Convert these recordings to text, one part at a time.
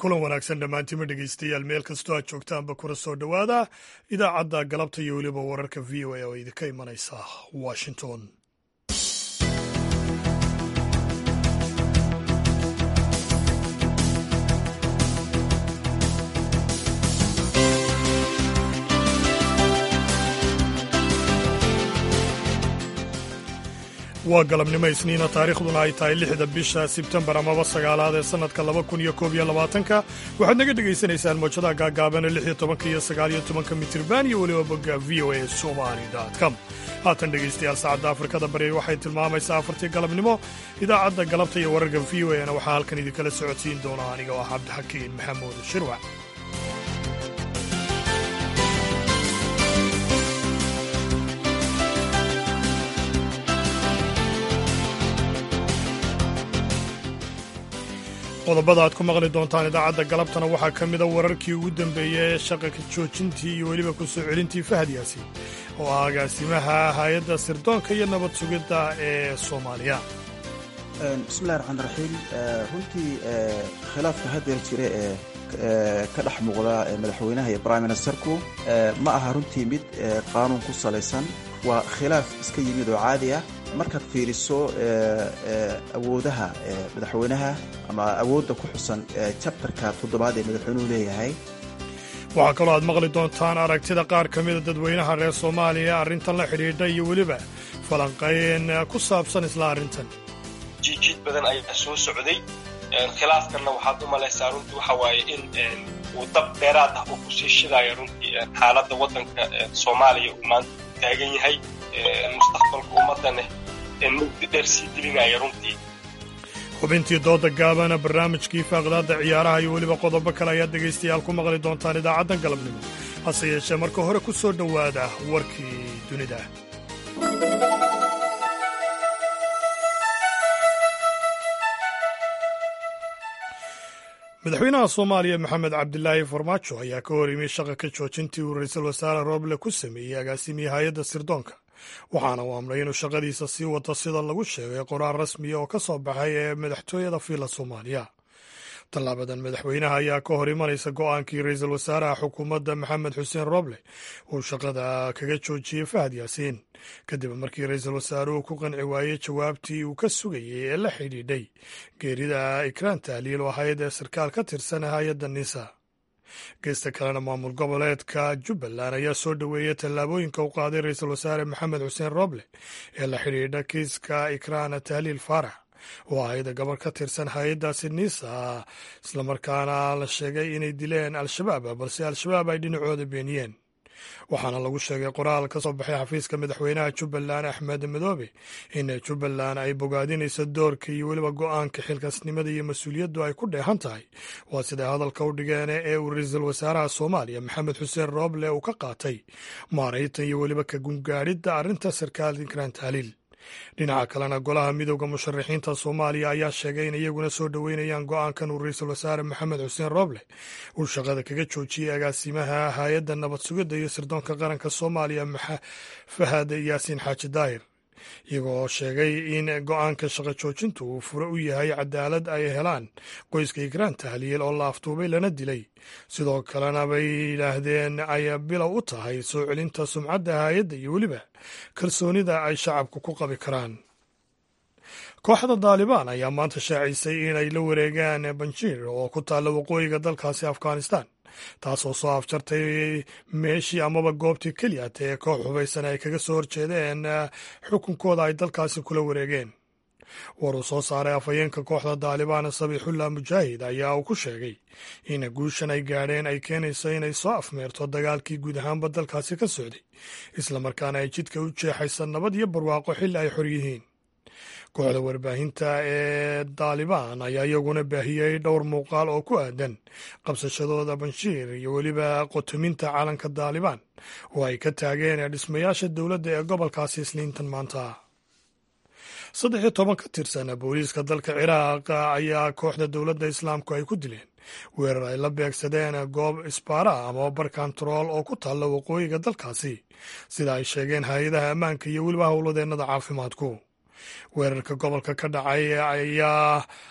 kulan wanaagsan dhammaantima dhegeystayaal meel kastoo aad joogtaanba kuna soo dhowaada idaacadda galabta iyo weliba wararka v o a oo idinka imanaysa washington waa galabnimo isniina taariikhduna ay tahay lixda bisha sebtembar amaba sagaalaad ee sannadka laba kun iyo koob iyo labaatanka waxaad naga dhegaysanaysaan moojadaha gaagaabana lix iyo tobanka iyo sagaal iyo tobanka mitirban iyo weliba bogga v o a somali com haatan dhegaystayaal saacadda afrikada bari waxay tilmaamaysaa afartii galabnimo idaacadda galabta iyo wararka v o a na waxaa halkan idinkala socodsiin doona aniga oo ah cabdixakiin maxamuud shirwac qodobada aad ku maqli doontaan idaacadda galabtana waxaa ka mida wararkii ugu dambeeyey ee shaqaka joojintii iyo weliba ku soo celintii fahad yaasiin oo ah agaasimaha hay-adda sirdoonka iyo nabad sugidda ee soomaaliya bismillahi raxmaan raxiim runtii khilaafka haddeer jira ee ka dhex muuqda madaxweynaha iyo prime ministerku ma aha runtii mid qaanuun ku salaysan waa khilaaf iska yimid oo caadi ah markaad fiiriso awoodaha madaxweynaha ama awoodda ku xusan jabtarka toddobaad ee madaxweynuhu leeyahay waxaa kaloo aad maqli doontaan aragtida qaar ka mida dadweynaha reer soomaaliya arrintan la xidhiidha iyo weliba falanqayn ku saabsan isla arrintan jiijiid badan ayaa soo socday khilaafkanna waxaad u malaysaa runtii waxa waaye in uu dab dheeraad ah uu kusii shidaayo runtii xaaladda waddanka soomaaliya uu maanta taagan yahay mustaqbalka ummaddaneh mugdi dheer sii gelinaya runtii xubintii dooda gaabana barnaamijkii faaqdaadda ciyaaraha iyo weliba qodobo kale ayaad dhegaystayaal ku maqli doontaan idaacaddan galabnimo hase yeeshee marka hore ku soo dhowaada warkii dunida madaxweynaha soomaaliya maxamed cabdilaahi farmaajo ayaa ka hor yimi shaqa ka joojintii uu ra-iisul wasaare rooble ku sameeyey agaasimihii hay-adda sirdoonka waxaana uu amray inuu shaqadiisa sii wato sida lagu sheegay qoraal rasmiya oo ka soo baxay ee madaxtooyada fiila soomaaliya tallaabadan madaxweynaha ayaa ka hor imanaysa go'aankii ra-iisul wasaaraha xukuumadda maxamed xuseen rooble uu shaqada kaga joojiyey fahad yaasiin kadib markii ra-iisul wasaaruhu ku qanci waayey jawaabtii uu ka sugayey ee la xidhiidhay geerida ikraan tahliil oo ahayd ee sarkaal ka tirsan hay-adda nisa geesta kalena maamul goboleedka jubbaland ayaa soo dhoweeyey tallaabooyinka u qaaday ra-iisul wasaare maxamed xuseen rooble ee la xidhiidha kiiska ikraan tahliil faarax oo ahayd gabar ka tirsan hay-addaasi nisa islamarkaana la sheegay inay dileen al-shabaab balse al-shabaab ay dhinacooda beeniyeen waxaana lagu sheegay qoraal ka soo baxay xafiiska madaxweynaha jubbaland axmed madoobe in jubbaland ay bogaadinayso doorka iyo weliba go'aanka xilkaasnimada iyo mas-uuliyaddu ay ku dheehan tahay waa siday hadalka u dhigeen ee uu ra-iisul wasaaraha soomaaliya maxamed xuseen rooble uu ka qaatay maaraytan iyo weliba ka gungaadhidda arrinta sarkaal ikraan tahliil dhinaca kalena golaha midooda musharaxiinta soomaaliya ayaa sheegay in iyaguna soo dhoweynayaan go'aankan uu ra-iisul wasaare maxamed xuseen rooble uu shaqada kaga joojiyey agaasimaha hay-adda nabad sugidda iyo sirdoonka qaranka soomaaliya fahad yaasiin xaaji daahir iyagoo sheegay in go'aanka shaqo joojintu uu fure u yahay cadaalad ay helaan qoyska ikraan tahliil oo la aftuubay lana dilay sidoo kalena bay yidhaahdeen ay bilow u tahay soo celinta sumcadda hay-adda iyo weliba kalsoonida ay shacabku ku qabi karaan kooxda daalibaan ayaa maanta shaacisay inay la wareegaan banjiir oo ku taalla waqooyiga dalkaasi afghanistan taasoo soo afjartay meeshii amaba goobtii keliyat ee koox hubaysan ay kaga soo horjeedeen xukunkooda ay dalkaasi kula wareegeen war uu soo saaray afhayeenka kooxda daalibaan sabiixullah mujaahid ayaa uu ku sheegay in guushan ay gaadheen ay keenayso inay soo afmeerto dagaalkii guud ahaanba dalkaasi ka socday islamarkaana ay jidka u jeexaysa nabad iyo barwaaqo xilli ay xor yihiin kooxda warbaahinta ee daalibaan ayaa iyaguna baahiyey dhowr muuqaal oo ku aadan qabsashadooda banshiir iyo weliba qotominta calanka daalibaan oo ay ka taageen dhismayaasha dowladda ee gobolkaasi isniintan maanta saddex iyo toban ka tirsan booliiska dalka ciraaq ayaa kooxda dowladda islaamku ay ku dileen weerar ay la beegsadeen goob isbaara ama bar kontarool oo ku taalla waqooyiga dalkaasi sida ay sheegeen hay-adaha ammaanka iyo weliba howladeennada caafimaadku weerarka gobolka ka dhacay ayaa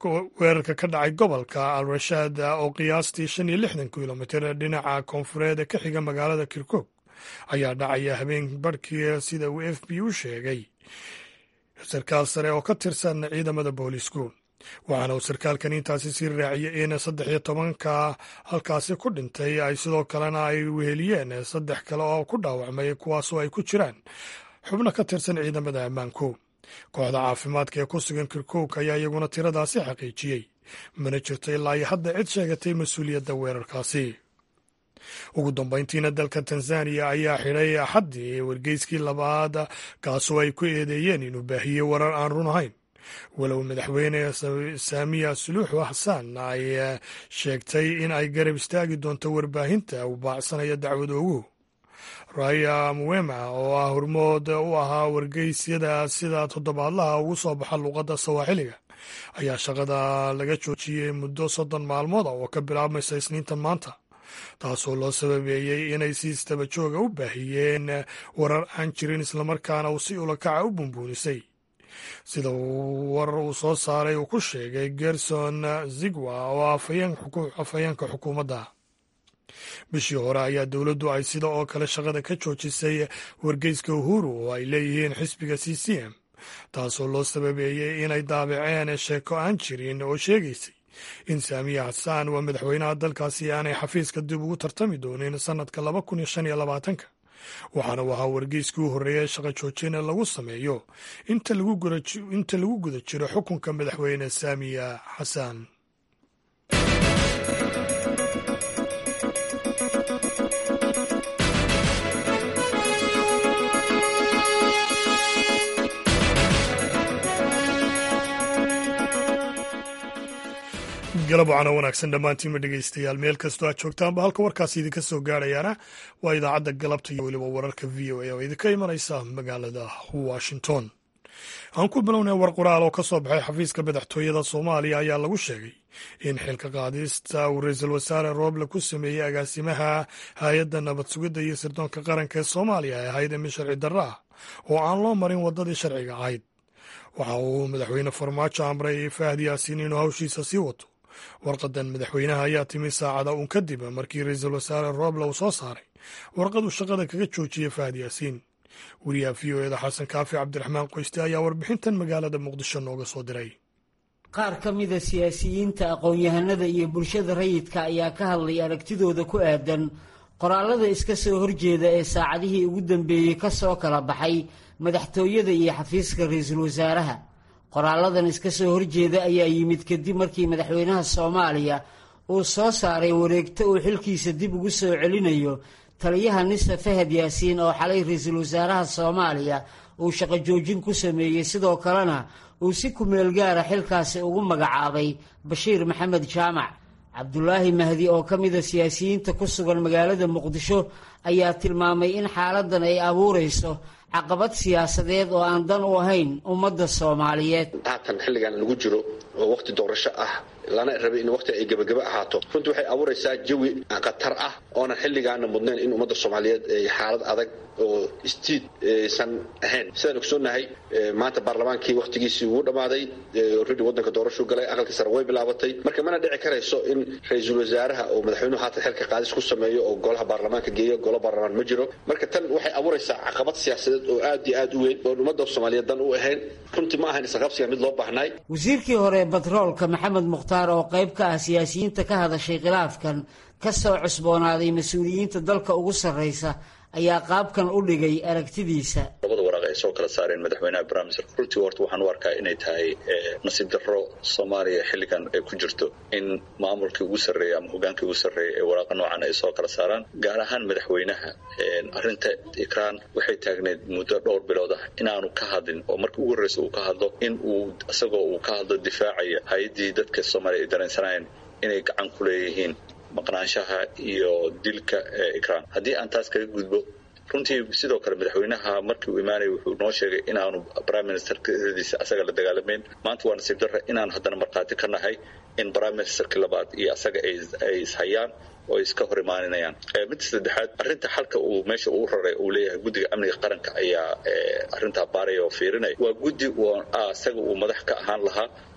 weerarka ka dhacay gobolka al rashaad oo qiyaastii shan iyo lixdan kilomitir dhinaca koonfureed ka xiga magaalada kirkuk ayaa dhacaya habeen barhkii sida uu f b u sheegay sarkaal sare oo ka tirsan ciidamada boolisku waxaana uu sarkaalkan intaasi sii raaciyay in saddex iyo tobanka halkaasi ku dhintay ay sidoo kalena ay weheliyeen saddex kale oo ku dhaawacmay kuwaasoo ay ku jiraan xubno ka tirsan ciidamada ammaanku kooxda caafimaadka ee ku sugan kirkuk ayaa iyaguna tiradaasi xaqiijiyey mana jirto ilaa iyo hadda cid sheegatay mas-uuliyadda weerarkaasi ugu dambayntiina dalka tanzaniya ayaa xidhay axaddii wargeyskii labaad kaasoo ay ku eedeeyeen inuu baahiyey warar aan run ahayn walow madaxweyne saamiya suluuxu xasaan ay sheegtay in ay garab istaagi doonto warbaahinta uu baacsanaya dacwad oguhu raya muwema oo ah hormood u ahaa wargeysyada sida toddobaadlaha ugu soo baxa luuqadda sawaaxiliga ayaa shaqada laga joojiyey muddo soddon maalmood oo ka bilaabmaysa isniintan maanta taasoo loo sababeeyey inay si istaba jooga u baahiyeen warar aan jirin islamarkaana uu si ulakaca u bumbuunisay sida uu warar uu soo saaray uu ku sheegay gerson zigwa oo afhayeenka xukuumadda bishii hore ayaa dowladdu ay sida oo kale shaqada ka joojisay wargeyska uhuru oo ay leeyihiin xisbiga c c m taasoo loo sababeeyey inay daabaceen sheeko aan jirin oo sheegaysay in saamiya xasaan waa madaxweynaha dalkaasi aanay xafiiska dib ugu tartami doonin sannadka laba kun iyo shan iyo labaatanka waxaana uu ahaa wargeyskii u horreeyay shaqa joojina lagu sameeyo inta lagu guda jiro xukunka madaxweyne saamiya xasaan galab wacana wanaagsan dhammaantiinma dhegeystayaal meel kastoo aad joogtaanba halka warkaasi idinka soo gaarayaana waa idaacadda galabta iyo weliba wararka v o a oo idinka imanaysa magaalada washington aan ku bilownay war qoraal oo ka soo baxay xafiiska madaxtooyada soomaaliya ayaa lagu sheegay in xilka qaadista uu ra-iisul wasaare rooble ku sameeyey agaasimaha hay-adda nabad sugidda iyo sirdoonka qaranka ee soomaaliya ay ahayd imi sharci darro ah oo aan loo marin waddadii sharciga ahayd waxa uu madaxweyne farmaajo amray fahdi yaasiin inuu hawshiisa sii wato warqadan madaxweynaha ayaa timi saacada uun kadib markii ra-iisul wasaare rooble uu soo saaray warqaduu shaqada kaga joojiyey fahad yaasiin wariyaha v o eda xasan kaafi cabdiraxmaan qoyste ayaa warbixintan magaalada muqdisho nooga soo diray qaar ka mida siyaasiyiinta aqoon-yahanada iyo bulshada rayidka ayaa ka hadlay aragtidooda ku aadan qoraalada iska soo horjeeda ee saacadihii ugu dambeeyey ka soo kala baxay madaxtooyada iyo xafiiska ra-iisul wasaaraha qoraaladan iska soo horjeeda ayaa yimid kadib markii madaxweynaha soomaaliya uu soo saaray wareegto uu xilkiisa dib ugu soo celinayo taliyaha nisa fahad yaasiin oo xalay ra-iisul wasaaraha soomaaliya uu shaqo joojin ku sameeyey sidoo kalena uu si kumeel gaara xilkaasi ugu magacaabay bashiir maxamed jaamac cabdulaahi mahdi oo ka mida siyaasiyiinta ku sugan magaalada muqdisho ayaa tilmaamay in xaaladan ay abuurayso caqabad siyaasadeed oo aan dan u ahayn ummadda soomaaliyeed haatan xilligan lagu jiro oo waqti doorasho ah lana rabay in waqti ay gebagaba ahaato runtii waxay abuuraysaa jawi khatar ah oonan xilligaana mudnayn in ummadda soomaaliyeed ay xaalad adag oo istiid aysan ahayn sidaan ogsoonnahay maanta baarlamaankii wakhtigiisii wuu dhammaaday already waddanka doorashuu galay aqalkii sare way bilaabatay marka mana dhici karayso in ra-iisul wasaaraha oo madaxweynuhu haatan xilka qaadis ku sameeyo oo golaha baarlamaanka geeyo golo baarlamaan ma jiro marka tan waxay abuuraysaa caqabad siyaasadeed oo aad iyo aad u weyn oon ummadda soomaaliyeed dan u ahayn runtii ma ahayn isqabsiga mid loo baahnaay wasiirkii hore batroolka maxamed mukhtaar oo qayb ka ah siyaasiyiinta ka hadashay khilaafkan ka soo cusboonaaday mas-uuliyiinta dalka ugu sarraysa ayaa qaabkan u dhigay aragtidiisa labada waraaq ay soo kala saareen madaxweynaha barnaamijka runtii horta waxaan u arkaa inay tahay nasiib darro soomaaliya xilligan ay ku jirto in maamulkii ugu sarreeya ama hogaankii ugu sarreeya ee waraaqa noocan ay soo kala saaraan gaar ahaan madaxweynaha arrinta ikraan waxay taagneed muddo dhowr bilood ah inaanu ka hadlin oo markii ugu horreysa uu ka hadlo in uu isagoo uu ka hadlo difaacaya hay-addii dadka soomaaliya ay dareensanayeen inay gacan ku leeyihiin maqnaanshaha iyo dilka ikraan haddii aan taas kaga gudbo runtii sidoo kale madaxweynaha markii uu imaanaya wuxuu noo sheegay inaanu prime ministerkadiisa asaga la dagaalamayn maanta waa nasiib darra inaanu haddana markhaati ka nahay in prime ministerkii labaad iyo asaga ay ishayaan oo ay iska hor imaaninayaan midda saddexaad arrinta xalka uu meesha uu raray uu leeyahay guddiga amniga qaranka ayaa arrintaa baaraya oo fiirinaya waa guddi asaga uu madax ka ahaan lahaa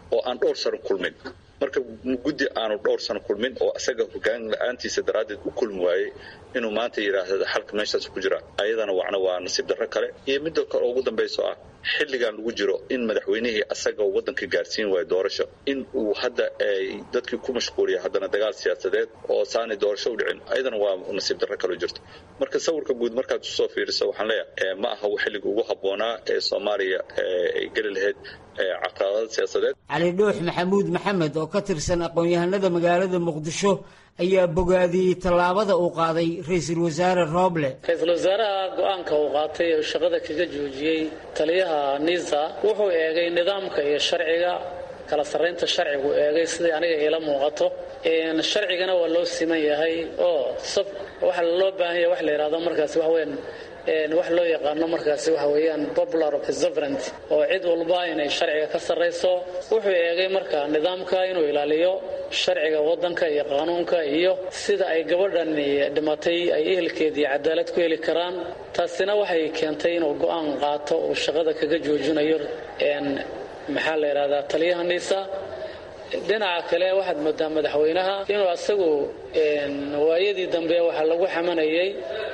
oo aan dhowr sano kulmin marka guddi aanu dhowr sano kulmin oo isaga hogaan la-aantiisa daraaddeed u kulmi waayey inuu maanta yidhaahdo xalka meeshaas ku jira ayadana wacna waa nasiib darro kale iyo midda kale ugu dambayso ah xilligan lagu jiro in madaxweynihii asaga waddanka gaarsiin waayo doorasho in uu hadda ay dadkii ku mashquuliya haddana dagaal siyaasadeed oo saanay doorasho u dhicin ayadana waa nasiib darro kaloo jirto marka sawirka guud markaad usoo fiiriso waxaan leeyahay ma aha xilliga ugu habboonaa ee soomaaliya ay geli lahayd caqabada siyaasadeed cali dhuux maxamuud maxamed oo ka tirsan aqoon-yahanada magaalada muqdisho ayaa bogaadiyey tallaabada uu qaaday ra-iisul wasaare rooble ra-iisul wasaaraha go-aanka uu qaatay oo shaqada kaga joojiyey taliyaha nisa wuxuu eegay nidaamka iyo sharciga kala sarraynta sharcigu eegay siday aniga iila muuqato sharcigana waa loo siman yahay oo sab waxa loo baahan yahay wax la yidhahdo markaasi wax weyn wax loo yaqaano markaasi waxa weeyaan popular observant oo cid walba inay sharciga ka sarrayso wuxuu eegay marka nidaamka inuu ilaaliyo sharciga waddanka iyo qaanuunka iyo sida ay gabadhan dhimatay ay ehelkeedii cadaalad ku heli karaan taasina waxay keentay inuu go-aan qaato uu shaqada kaga joojinayo maxaa la yidhahdaa taliyaha nisa dhinaca kale waxaad moodaa madaxweynaha inuu asagu waayadii dambe waxaa lagu xamanayay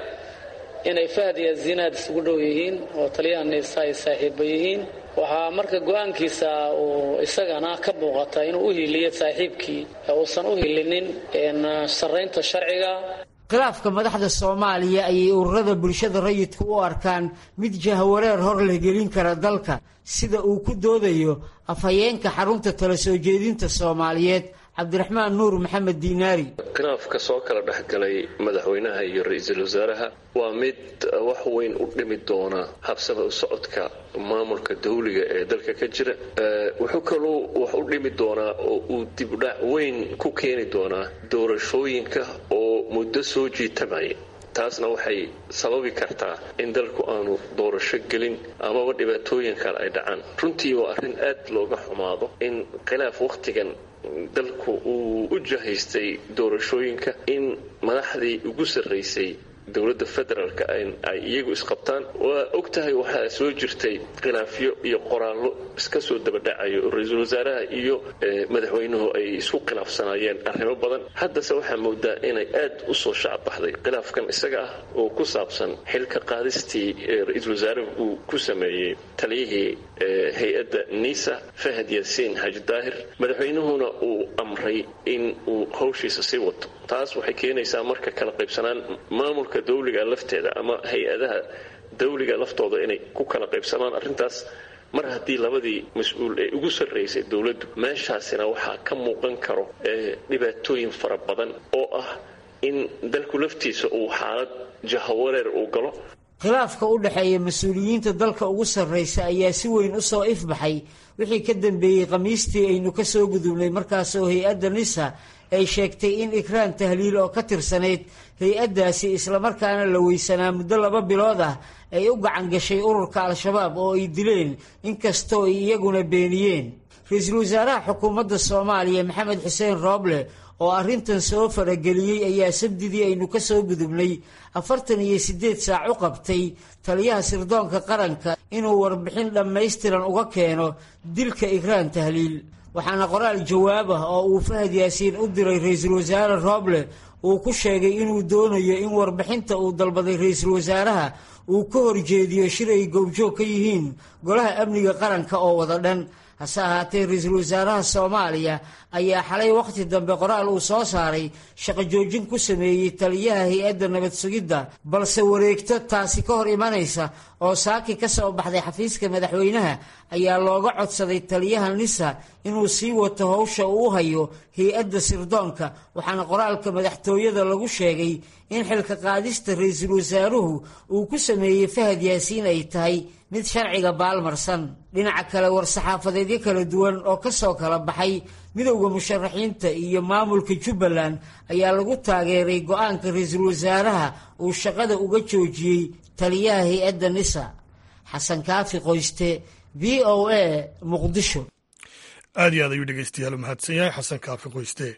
inay fahd iyo zinaad isugu dhow yihiin oo taliyaha nisa ay saaxiiba yihiin waxaa marka go-aankiisa uu isagana ka muuqata inuu u hiiliyo saaxiibkii uusan u hilinin sarraynta sharciga khilaafka madaxda soomaaliya ayay ururada bulshada rayidku u arkaan mid jahwareer hor leh gelin kara dalka sida uu ku doodayo afhayeenka xarunta tala soo jeedinta soomaaliyeed cabdiraxmaan nuur maxamed diinaari khilaafka soo kala dhexgalay madaxweynaha iyo ra-iisul wasaaraha waa mid wax weyn u dhimi doona habsaba u socodka maamulka dawliga ee dalka ka jira wuxuu kaluu wax u dhimi doonaa oo uu dibdhac weyn ku keeni doonaa doorashooyinka oo muddo soo jiitamaya taasna waxay sababi kartaa in dalku aanu doorasho gelin amaba dhibaatooyin kale ay dhacaan runtii waa arrin aad looga xumaado in khilaaf wakhtigan dalku uu u jahaystay doorashooyinka in madaxdii ugu sarraysay dowladda federaalka ay iyagu isqabtaan waa og tahay waxaa soo jirtay khilaafyo iyo qoraallo iska soo dabadhacayo oo ra-iisul wasaaraha iyo madaxweynuhu ay isku khilaafsanaayeen arrimo badan haddase waxaa moodaa inay aad u soo shacabbaxday khilaafkan isaga ah oo ku saabsan xilka qaadistii ra-iisul wasaaruhu uu ku sameeyey taliyihii hay-adda nisa fahad yaasiin xaaji daahir madaxweynuhuna uu amray in uu hawshiisa sii wato taas waxay keenaysaa marka kala qaybsanaan maamulka dawliga lafteeda ama hay-adaha dawliga laftooda inay ku kala qaybsamaan arrintaas mar haddii labadii mas-uul ee ugu sarraysay dowladdu meeshaasina waxaa ka muuqan karo dhibaatooyin fara badan oo ah in dalku laftiisa uu xaalad jahawareer uu galo khilaafka u dhexeeya mas-uuliyiinta dalka ugu sarraysa ayaa si weyn u soo ifbaxay wixii ka dambeeyey khamiistii aynu ka soo gudubnay markaasoo hay-adda nisa ay sheegtay in ikraan tahliil oo ka tirsanayd hay-addaasi islamarkaana la weysanaa muddo laba bilood ah ay u gacan gashay ururka al-shabaab oo ay dileen inkastoo ay iyaguna beeniyeen ra-iisul wasaaraha xukuumadda soomaaliya maxamed xuseen rooble oo arrintan soo farageliyey ayaa sabdidii aynu ka soo gudubnay afartan iyo siddeed saac u qabtay taliyaha sirdoonka qaranka inuu warbixin dhammaystiran uga keeno dilka ikraan tahliil waxaana qoraal jawaab ah oo uu fahad yaasiin u diray ra-iisul wasaare rooble uu ku sheegay inuu doonayo in warbixinta uu dalbaday ra-iisul wasaaraha uu ka horjeediyo shir ay gowjoog ka yihiin golaha amniga qaranka oo wada dhan hase ahaatee ra-iisul wasaaraha soomaaliya ayaa xalay wakhti dambe qoraal uu soo saaray shaqo joojin ku sameeyey taliyaha hay-adda nabad sugidda balse wareegto taasi ka hor imanaysa oo saaki ka soo baxday xafiiska madaxweynaha ayaa looga codsaday taliyaha nisa inuu sii wato howsha uu hayo hay-adda sirdoonka waxaana qoraalka madaxtooyada lagu sheegay in xilka qaadista ra-iisul wasaaruhu uu ku sameeyey fahad yaasiin ay tahay mid sharciga baalmarsan dhinaca kale war-saxaafadeedyo kala duwan oo ka soo kala baxay midowda musharaxiinta iyo maamulka jubbaland ayaa lagu taageeray go-aanka ra-iisul wasaaraha uu shaqada uga joojiyey taliyaha hay-adda nisa xasan kaafi qoyste v o a muqdisho aad iyo aad ayuu dhegeystayaal u mahadsan yahay xasan kaafi qoyste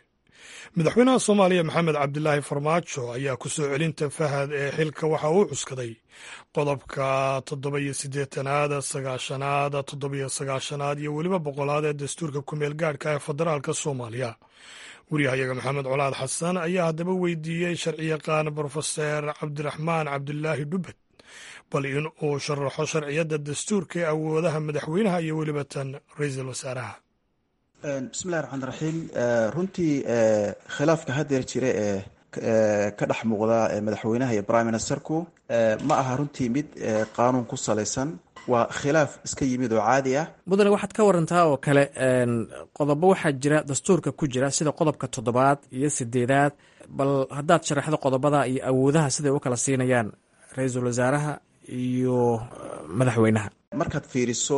madaxweynaha soomaaliya maxamed cabdilaahi farmaajo ayaa ku soo celinta fahad ee xilka waxa uu cuskaday qodobka toddoba-iyo siddeetanaad sagaashanaad toddobiyo sagaashanaad iyo weliba boqolaad ee dastuurka kumeel gaadhka ee federaalka soomaaliya waryahayaga maxamed colaad xasan ayaa haddaba weydiiyey sharciyaqaan brofeser cabdiraxmaan cabdilaahi dhubbed bal in uu sharaxo sharciyadda dastuurka ee awoodaha madaxweynaha iyo weliba tan ra-iisul wasaaraha bismillahi raxmaan raxiim runtii khilaafka haddeer jira ee ka dhex muuqda madaxweynaha iyo prime ministerku ma aha runtii mid qaanuun ku salaysan waa khilaaf iska yimid oo caadi ah mudane waxaad ka warantaa oo kale qodobo waxaa jira dastuurka ku jira sida qodobka toddobaad iyo sideedaad bal haddaad sharaxdo qodobada iyo awoodaha siday u kala siinayaan ra-iisul wasaaraha iyo madaxweynaha markaad fiiriso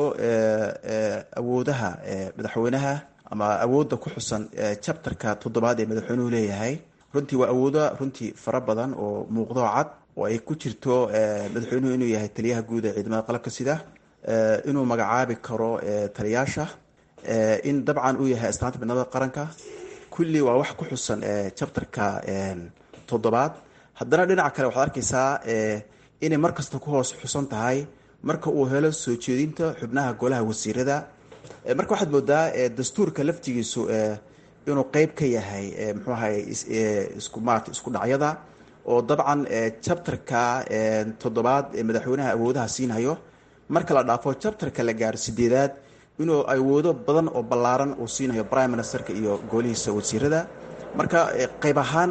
awoodaha madaxweynaha ama awoodda ku xusan chapterka toddobaad ee madaxweynuhu leeyahay runtii waa awoodo runtii fara badan oo muuqdoo cad oo ay ku jirto madaxweynuhu inuu yahay taliyaha guud ee ciidamada qalabka sida inuu magacaabi karo taliyaasha in dabcan uu yahay astaanta midnimada qaranka kulli waa wax ku xusan chapterka toddobaad haddana dhinaca kale waxaad arkaysaa inay mar kasta ku hoos xusan tahay marka uu helo soo jeedinta xubnaha golaha wasiirada marka waxaad moodaa dastuurka laftigiisu inuu qeyb ka yahay muxuu ahay isku maarata isku dhacyada oo dabcan chapterka toddobaad ee madaxweynaha awoodaha siinhayo marka la dhaafo chapterka la gaaro sideedaad inuu awoodo badan oo ballaaran uu siinhayo prime ministerka iyo golihiisa wasiirada marka qeyb ahaan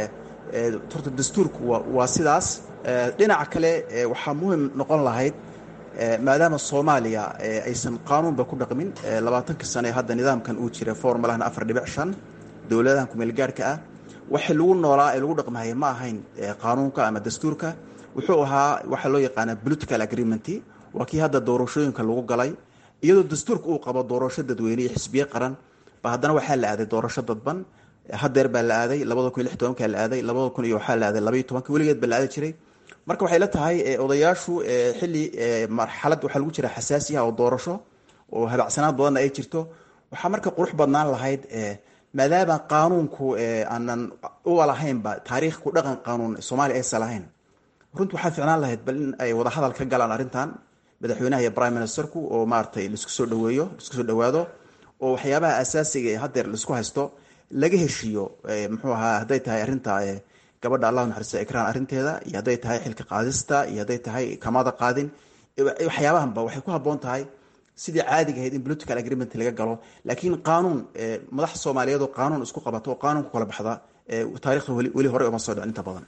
horta dastuurku waa sidaas dhinaca kale waxaa muhim noqon lahayd maadaama soomaaliya aysan qaanuunba ku dhaqmin labaatankii sane hadda nidaamkan uu jira formulahna afar dhibic shan dowladahan kumeelgaarhka ah waxay lagu noolaa ee lagu dhaqmahaya ma ahayn qaanuunka ama dastuurka wuxuu ahaa waxaa loo yaqaana political agreement waa kii hadda doorashooyinka lagu galay iyadoo dastuurka uu qabo doorasho dadweyne iyo xisbiye qaran ba haddana waxaa la aaday doorasho dadban hadeer baa la aaday labada kun iyo lix tobankaa la aaday labada kun iyo waxaa la aaday labaiyo tobanka weligeed baa la aadi jiray marka waxay la tahay odayaashu xilli marxalad waxaa lagu jira xasaasi ah oo doorasho oo habacsanaad badanna ay jirto waxaa marka qurux badnaan lahayd maadaama qaanuunku aanan uba lahaynba taariikh ku dhaqan qaanuun soomaaliya aysan lahayn runti waxaa ficnaan lahayd bal in ay wadahadal ka galaan arrintan madaxweynaha iyo prime ministerku oo maaratay laisku soo dhaweeyo laisku soo dhawaado oo waxyaabaha asaasiga ee hadeer laisku haysto laga heshiiyo muxuu ahaa hadday tahay arrinta gabadha allah naxariista ikraan arrinteeda iyo hadday tahay xilka qaadista iyo hadday tahay kamada qaadin waxyaabahanba waxay ku habboon tahay sidii caadiga ahayd in political agreement laga galo laakiin qaanuun madax soomaaliyeed oo qaanuun isku qabato oo qaanuun ku kala baxda taarikhda weli hore uma soo dhicin inta badan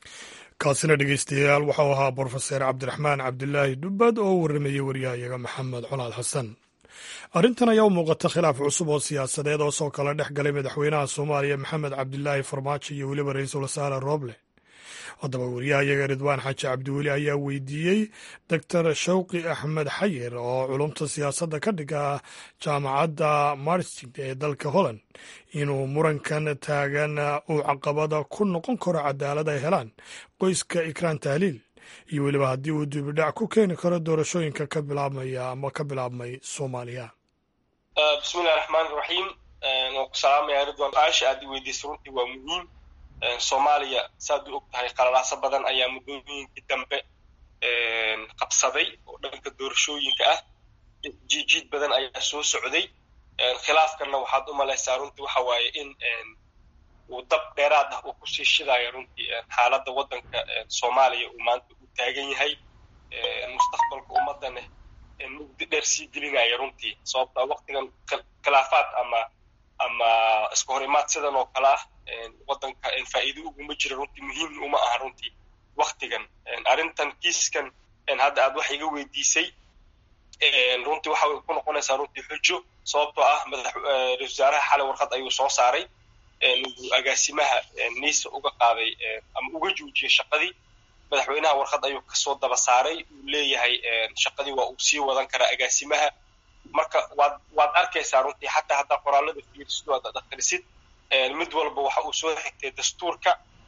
kaasina dhegeystayaal waxau ahaa brofeser cabdiraxmaan cabdilaahi dubbad oo warramayey waryahayaga maxamed colaad xasan arrintan ayaa u muuqata khilaaf cusub oo siyaasadeed oo soo kala dhex galay madaxweynaha soomaaliya maxamed cabdilaahi farmaajo iyo weliba ra-iisul wasaare rooble haddaba wariyahayaga ridwaan xaaji cabdiweli ayaa weydiiyey doctor shawqi axmed xayir oo culumta siyaasadda ka dhiga jaamacadda marstig ee dalka holland inuu murankan taagan uu caqabada ku noqon karo cadaalad ay helaan qoyska ikraan tahliil iyo weliba haddii uu dibidhac ku keeni karo doorashooyinka ka bilaabmaya ama ka bilaabmay soomaaliya bismillahi raxmaan raxiim waan ku salaamaya ridwan su-aasha aad i weydiisay runtii waa muhiim soomaaliya saad u og tahay qalalaaso badan ayaa muddooyinkii dambe qabsaday oo dhanka doorashooyinka ah jiijiid badan ayaa soo socday khilaafkanna waxaad u malaysaa runtii waxa waaye in uu dab dheeraad ah uu kusii shidayo runtii xaaladda waddanka soomaaliya uu maanta u taagan yahay mustaqbalka ummadana mugdi dheer sii gelinaya runtii sababta waktigan khilaafaad ama ama iska hor imaad sidan oo kale ah waddanka faa'iido uguma jira runtii muhiim uma aha runtii waktigan arrintan kiiskan hadda aad wax iga weydiisay runtii waxa ku noqonaysaa runtii xujo sababtoo ah madax ra-isul wasaaraha xalay warqad ayuu soo saaray agaasimaha niisa uga qaaday ama uga joojiyey shaqadii madaxweynaha warqad ayuu kasoo daba saaray uu leeyahay shaqadii waa uu sii wadan karaa agaasimaha marka waad waad arkaysaa runtii xataa haddaa qoraalada fiirisid o ad akhrisid mid walba waxa uu soo xigtay dastuurka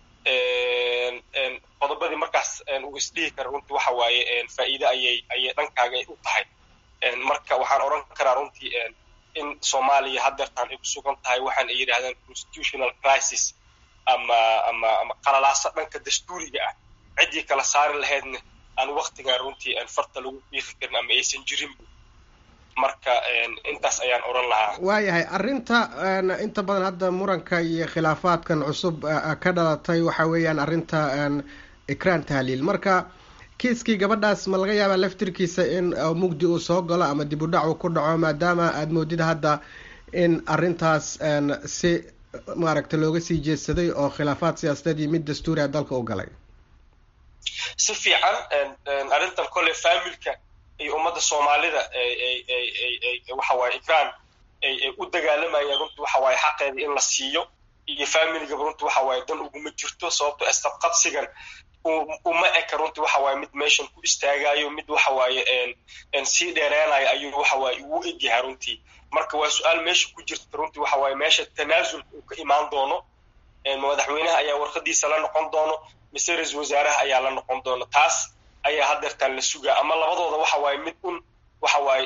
qodobadii markaas uu isdhihi kara runtii waxa waaye faa'iide ayay ayay dhankaaga u tahay marka waxaan odhan karaa runtii in soomaaliya haddeertaan ay ku sugan tahay waxaan ay yidhahdaan constitutional crisis ama ama ama qalalaasa dhanka dastuuriga ah ciddii kala saari lahaydna aan waktigan runtii farta lagu fiiqi karin ama aysan jirin marka intaas ayaan odhan lahaa waayahay arrinta inta badan hadda muranka iyo khilaafaadkan cusub ka dhalatay waxa weeyaan arrinta ikraan tahliil marka kiiskii gabadhaas ma laga yaabaa laftirkiisa in mugdi uu soo galo ama dib u dhac uu ku dhaco maadaama aada moodid hadda in arrintaas si maaragta looga sii jeedsaday oo khilaafaad siyaasadeed iyo mid dastuuriha dalka u galay si fiican arrintan kolle familka iyo ummadda soomaalida waxawaaye ikraan ay u dagaalamayaan runtii waxawaaye xaqeeda in la siiyo iyo familigaba runtii waxawaaye dan uguma jirto sababto istabqabsigan uma eka runtii waxawaaye mid meeshan ku istaagayo mid waxawaaye sii dheereenayo ayuu waxawaaye ugu egyahay runtii marka waa su-aal meesha ku jirta runtii waxawaaye meesha tanaasulka uu ka imaan doono madaxweynaha ayaa warqadiisa la noqon doono mise ra-isul wasaaraha ayaa la noqon doono taas ayaa haddeertaan la sugaa ama labadooda waxa waaye mid un waxa waaye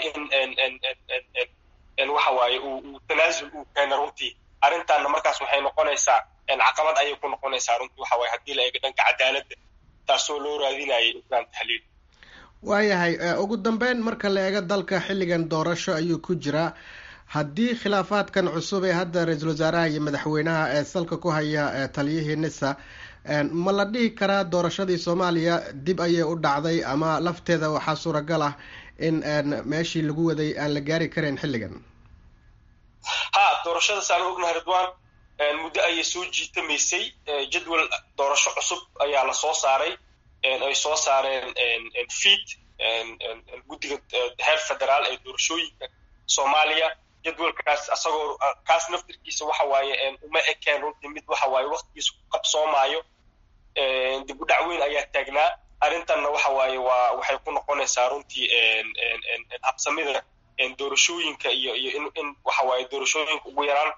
in waxa waaye uu tanaasul uu keena runtii arrintaanna markaas waxay noqonaysaa caqabad ayay ku noqonaysaa runtii waxa waaye haddii la eego dhanka cadaaladda taasoo loo raadinayay ikraan tahliil waayahay ugu dambeyn marka la eego dalka xilligan doorasho ayuu ku jiraa haddii khilaafaadkan cusub ee hadda ra-iisul wasaaraha iyo madaxweynaha ee salka ku haya taliyihii nisa ma la dhihi karaa doorashadii soomaaliya dib ayay u dhacday ama lafteeda waxaa suuragal ah in meeshii lagu waday aan la gaari karayn xilligan ha doorashada saan ognahay ridwan muddo ayay soo jiitamaysay jadwal doorasho cusub ayaa la soo saaray ay soo saareen fiid guddiga heer federaal ee doorashooyinka soomaaliya jadwalkaas asagoo kaas naftirkiisa waxa waaye uma ekeen runtii mid waxa waaye waktigiisa ku qabsoomaayo dib u dhac weyn ayaa taagnaa arrintanna waxa waaye waa waxay ku noqonaysaa runtii habsamida doorashooyinka iyo iyo in in waxa waaye doorashooyinka ugu yaraan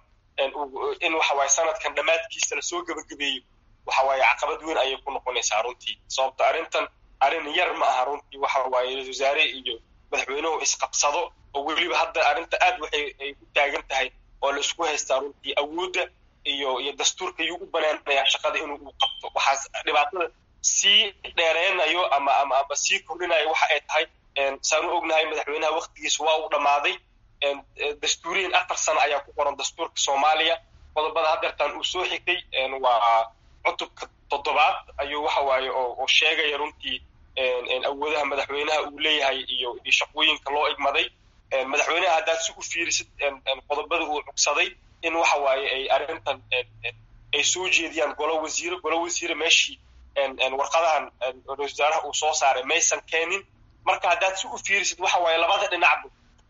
in waxa waaye sanadkan dhammaadkiisa lasoo gebagabeeyo waxa waaye caqabad weyn ayay ku noqonaysaa runtii sababta arrintan arrin yar ma aha runtii waxa waaye ra-isul wasaare iyo madaxweynuhu isqabsado oo weliba hadda arrinta aad waxay ay u taagan tahay oo la isku haystaa runtii awoodda iyo iyo dastuurka yuu u banaanayaa shaqada inuu uu qabto waxaas dhibaatada sii dheereynayo ama ama ama sii kordhinayo waxa ay tahay saan u ognahay madaxweynaha waktigiisa waa uu dhammaaday dastuuriyan afar sano ayaa ku qoran dastuurka soomaaliya qodobada haddeertaan uu soo xigtay waa cutubka toddobaad ayuu waxa waaye oo sheegaya runtii awoodaha madaxweynaha uu leeyahay iyo iyo shaqooyinka loo igmaday madaxweynaha haddaad si u fiirisid qodobada uu cugsaday in waxa waaye ay arrintan ay soo jeediyaan golo wasiire golo wasiire meeshii warqadahan ra-isul wasaaraha uu soo saaray maysan keenin marka haddaad si u fiirisid waxa waaye labada dhinacba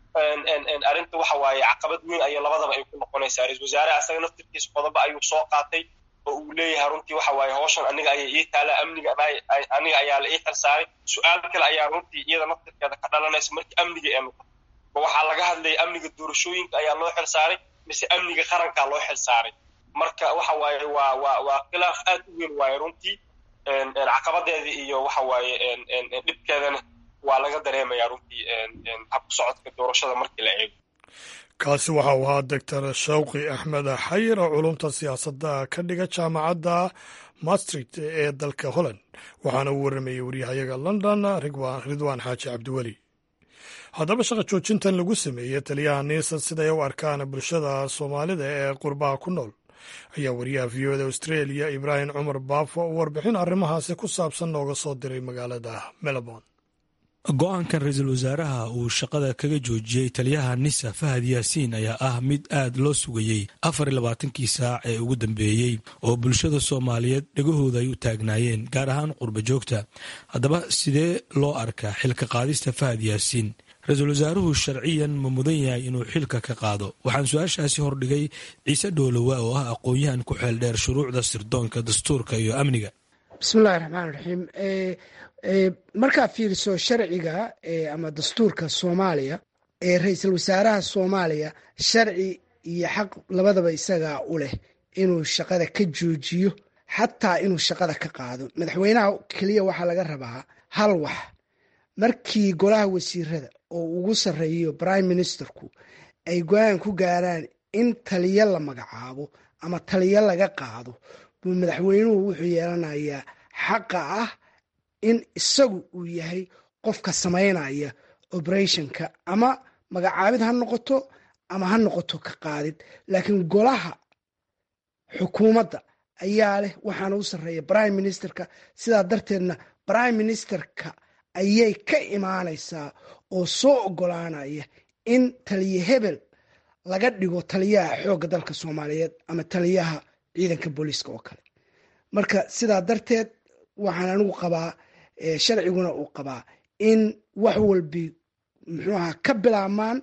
arrinta waxa waaye caqabad weyn ayay labadaba ay ku noqonaysaa ra-isul wasaaraha asaga naftirkiisa qodobo ayuu soo qaatay oo uu leeyahay runtii waxa waaye hawshan aniga ayaa ii taala amniga aniga ayaa la ii xilsaaray su-aal kale ayaa runtii iyada naftirkeeda ka dhalanaysa markii amniga ee noqoto ma waxaa laga hadlaya amniga doorashooyinka ayaa loo xilsaaray mise amniga qarankaa loo xilsaaray marka waxa waaye waa waa waa khilaaf aad u weyn waaye runtii caqabadeeda iyo waxa waaye dhibkeedana waa laga dareemayaa runtii habku socodka doorashada markii la eego kaasi waxa uu ahaa doctor shawqi axmed xayir oo culumta siyaasadda ka dhiga jaamacadda maastricht ee dalka holland waxaana uu warramayey waryahayaga london ridwaan xaaji cabdiweli haddaba shaqa joojintan lagu sameeyey taliyaha niisan siday u arkaan bulshada soomaalida ee qurbaha ku nool ayaa wariyaha v o da australia ibraahim cumar baafo oo warbixin arrimahaasi ku saabsan nooga soo diray magaalada melbourne go-aankan ra-iisul wasaaraha uu shaqada kaga joojiyey taliyaha nisa fahad yaasiin ayaa ah mid aad loo sugayey afar iyo labaatankii saac ee ugu dambeeyey oo bulshada soomaaliyeed dhegahooda ay u taagnaayeen gaar ahaan qurba joogta haddaba sidee loo arkaa xilka qaadista fahad yaasiin ra-iisul wasaaruhu sharciyan ma mudan yahay inuu xilka ka qaado waxaan su-aashaasi hordhigay ciise dhoolowa oo ah aqoon-yahan ku xeel dheer shuruucda sirdoonka dastuurka iyo amniga bismillahi raxmaan raxiim markaa fiiriso sharciga ama dastuurka soomaaliya ee ra-iisul wasaaraha soomaaliya sharci iyo xaq labadaba isagaa u leh inuu shaqada ka joojiyo xataa inuu shaqada ka qaado madaxweynaha keliya waxaa laga rabaa hal wax markii golaha wasiirada oo ugu sarreeyo prime ministerku ay go-aan ku gaaraan in taliyo la magacaabo ama taliyo laga qaado buu madaxweynuhu wuxuu yeelanayaa xaqa ah in isagu uu yahay qofka samaynaya operationka ama magacaabid ha noqoto ama ha noqoto ka qaadid laakiin golaha xukuumadda ayaa leh waxaana u sarreeya prime ministerka sidaa darteedna prime ministerka ayay ka imaanaysaa oo soo ogolaanaya in taliye hebel laga dhigo taliyaha xoogga dalka soomaaliyeed ama taliyaha ciidanka booliiska oo kale marka sidaa darteed waxaan anigu qabaa sharciguna uu qabaa in wax walbi muxuu ahaa ka bilaabmaan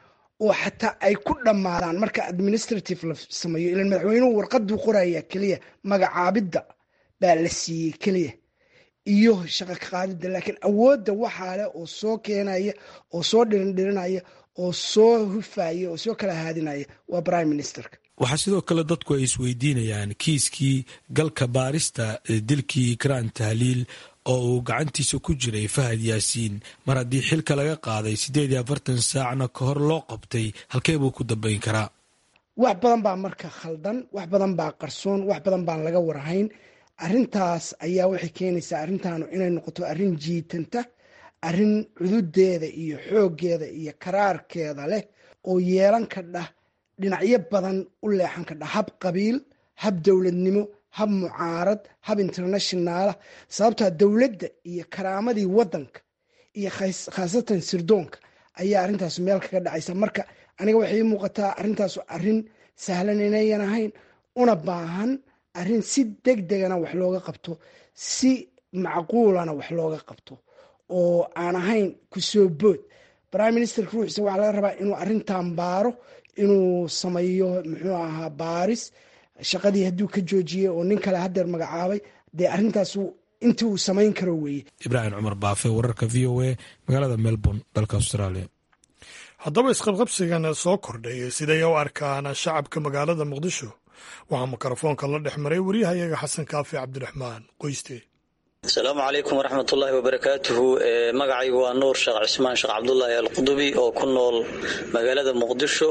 oo xataa ay ku dhammaadaan marka administrative la sameeyo ilan madaxweynuhu warqaduu qoraya keliya magacaabidda baa la siiyey keliya iyo shaqo ka qaadidda laakiin awoodda waxaa leh oo soo keenaya oo soo dhirindhirinaya oo soo hufaya oo soo kala haadinaya waa prime ministerka waxaa sidoo kale dadku ay isweydiinayaan kiiskii galka baarista dilkii ikraan tahliil oo uu gacantiisa ku jiray fahad yaasiin mar haddii xilka laga qaaday siddeed iyo afartan saacna ka hor loo qabtay halkee buu ku dambayn karaa wax badan baa marka khaldan wax badan baa qarsoon wax badan baan laga warhayn arintaas ayaa waxay keenaysaa arrintaanu inay noqoto arrin jiitanta arrin cududeeda iyo xooggeeda iyo karaarkeeda leh oo yeelan kadha dhinacyo badan u leexan kadha hab qabiil hab dowladnimo hab mucaarad hab internationaala sababtaa dowladda iyo karaamadii wadanka iyo khaasatan sirdoonka ayaa arrintaas meel kaga dhacaysa marka aniga waxay ii muuqataa arrintaas arrin sahlan inayan ahayn una baahan arrin si deg degana wax looga qabto si macquulana wax looga qabto oo aan ahayn kusoo bood prime ministerka ruuxiisa waxaa laga rabaa inuu arrintan baaro inuu sameeyo muxuu ahaa baaris shaqadii hadduu ka joojiyey oo nin kale hadeer magacaabay dee arrintaas inta uu samayn karo weeye ibraahim cumar baafe wararka v o a magaalada melbourne dalka australia haddaba isqabqabsigan soo kordhay siday u arkaan shacabka magaalada muqdisho waxaa mikrofoonka la dhex maray waryahayaga xasan kaafi cabdiraxmaan qoyste asalaamu calaykum waraxmatullaahi wabarakaatuhu magacaygu waa nuur sheekh cismaan sheekh cabdulaahi alqudubi oo ku nool magaalada muqdisho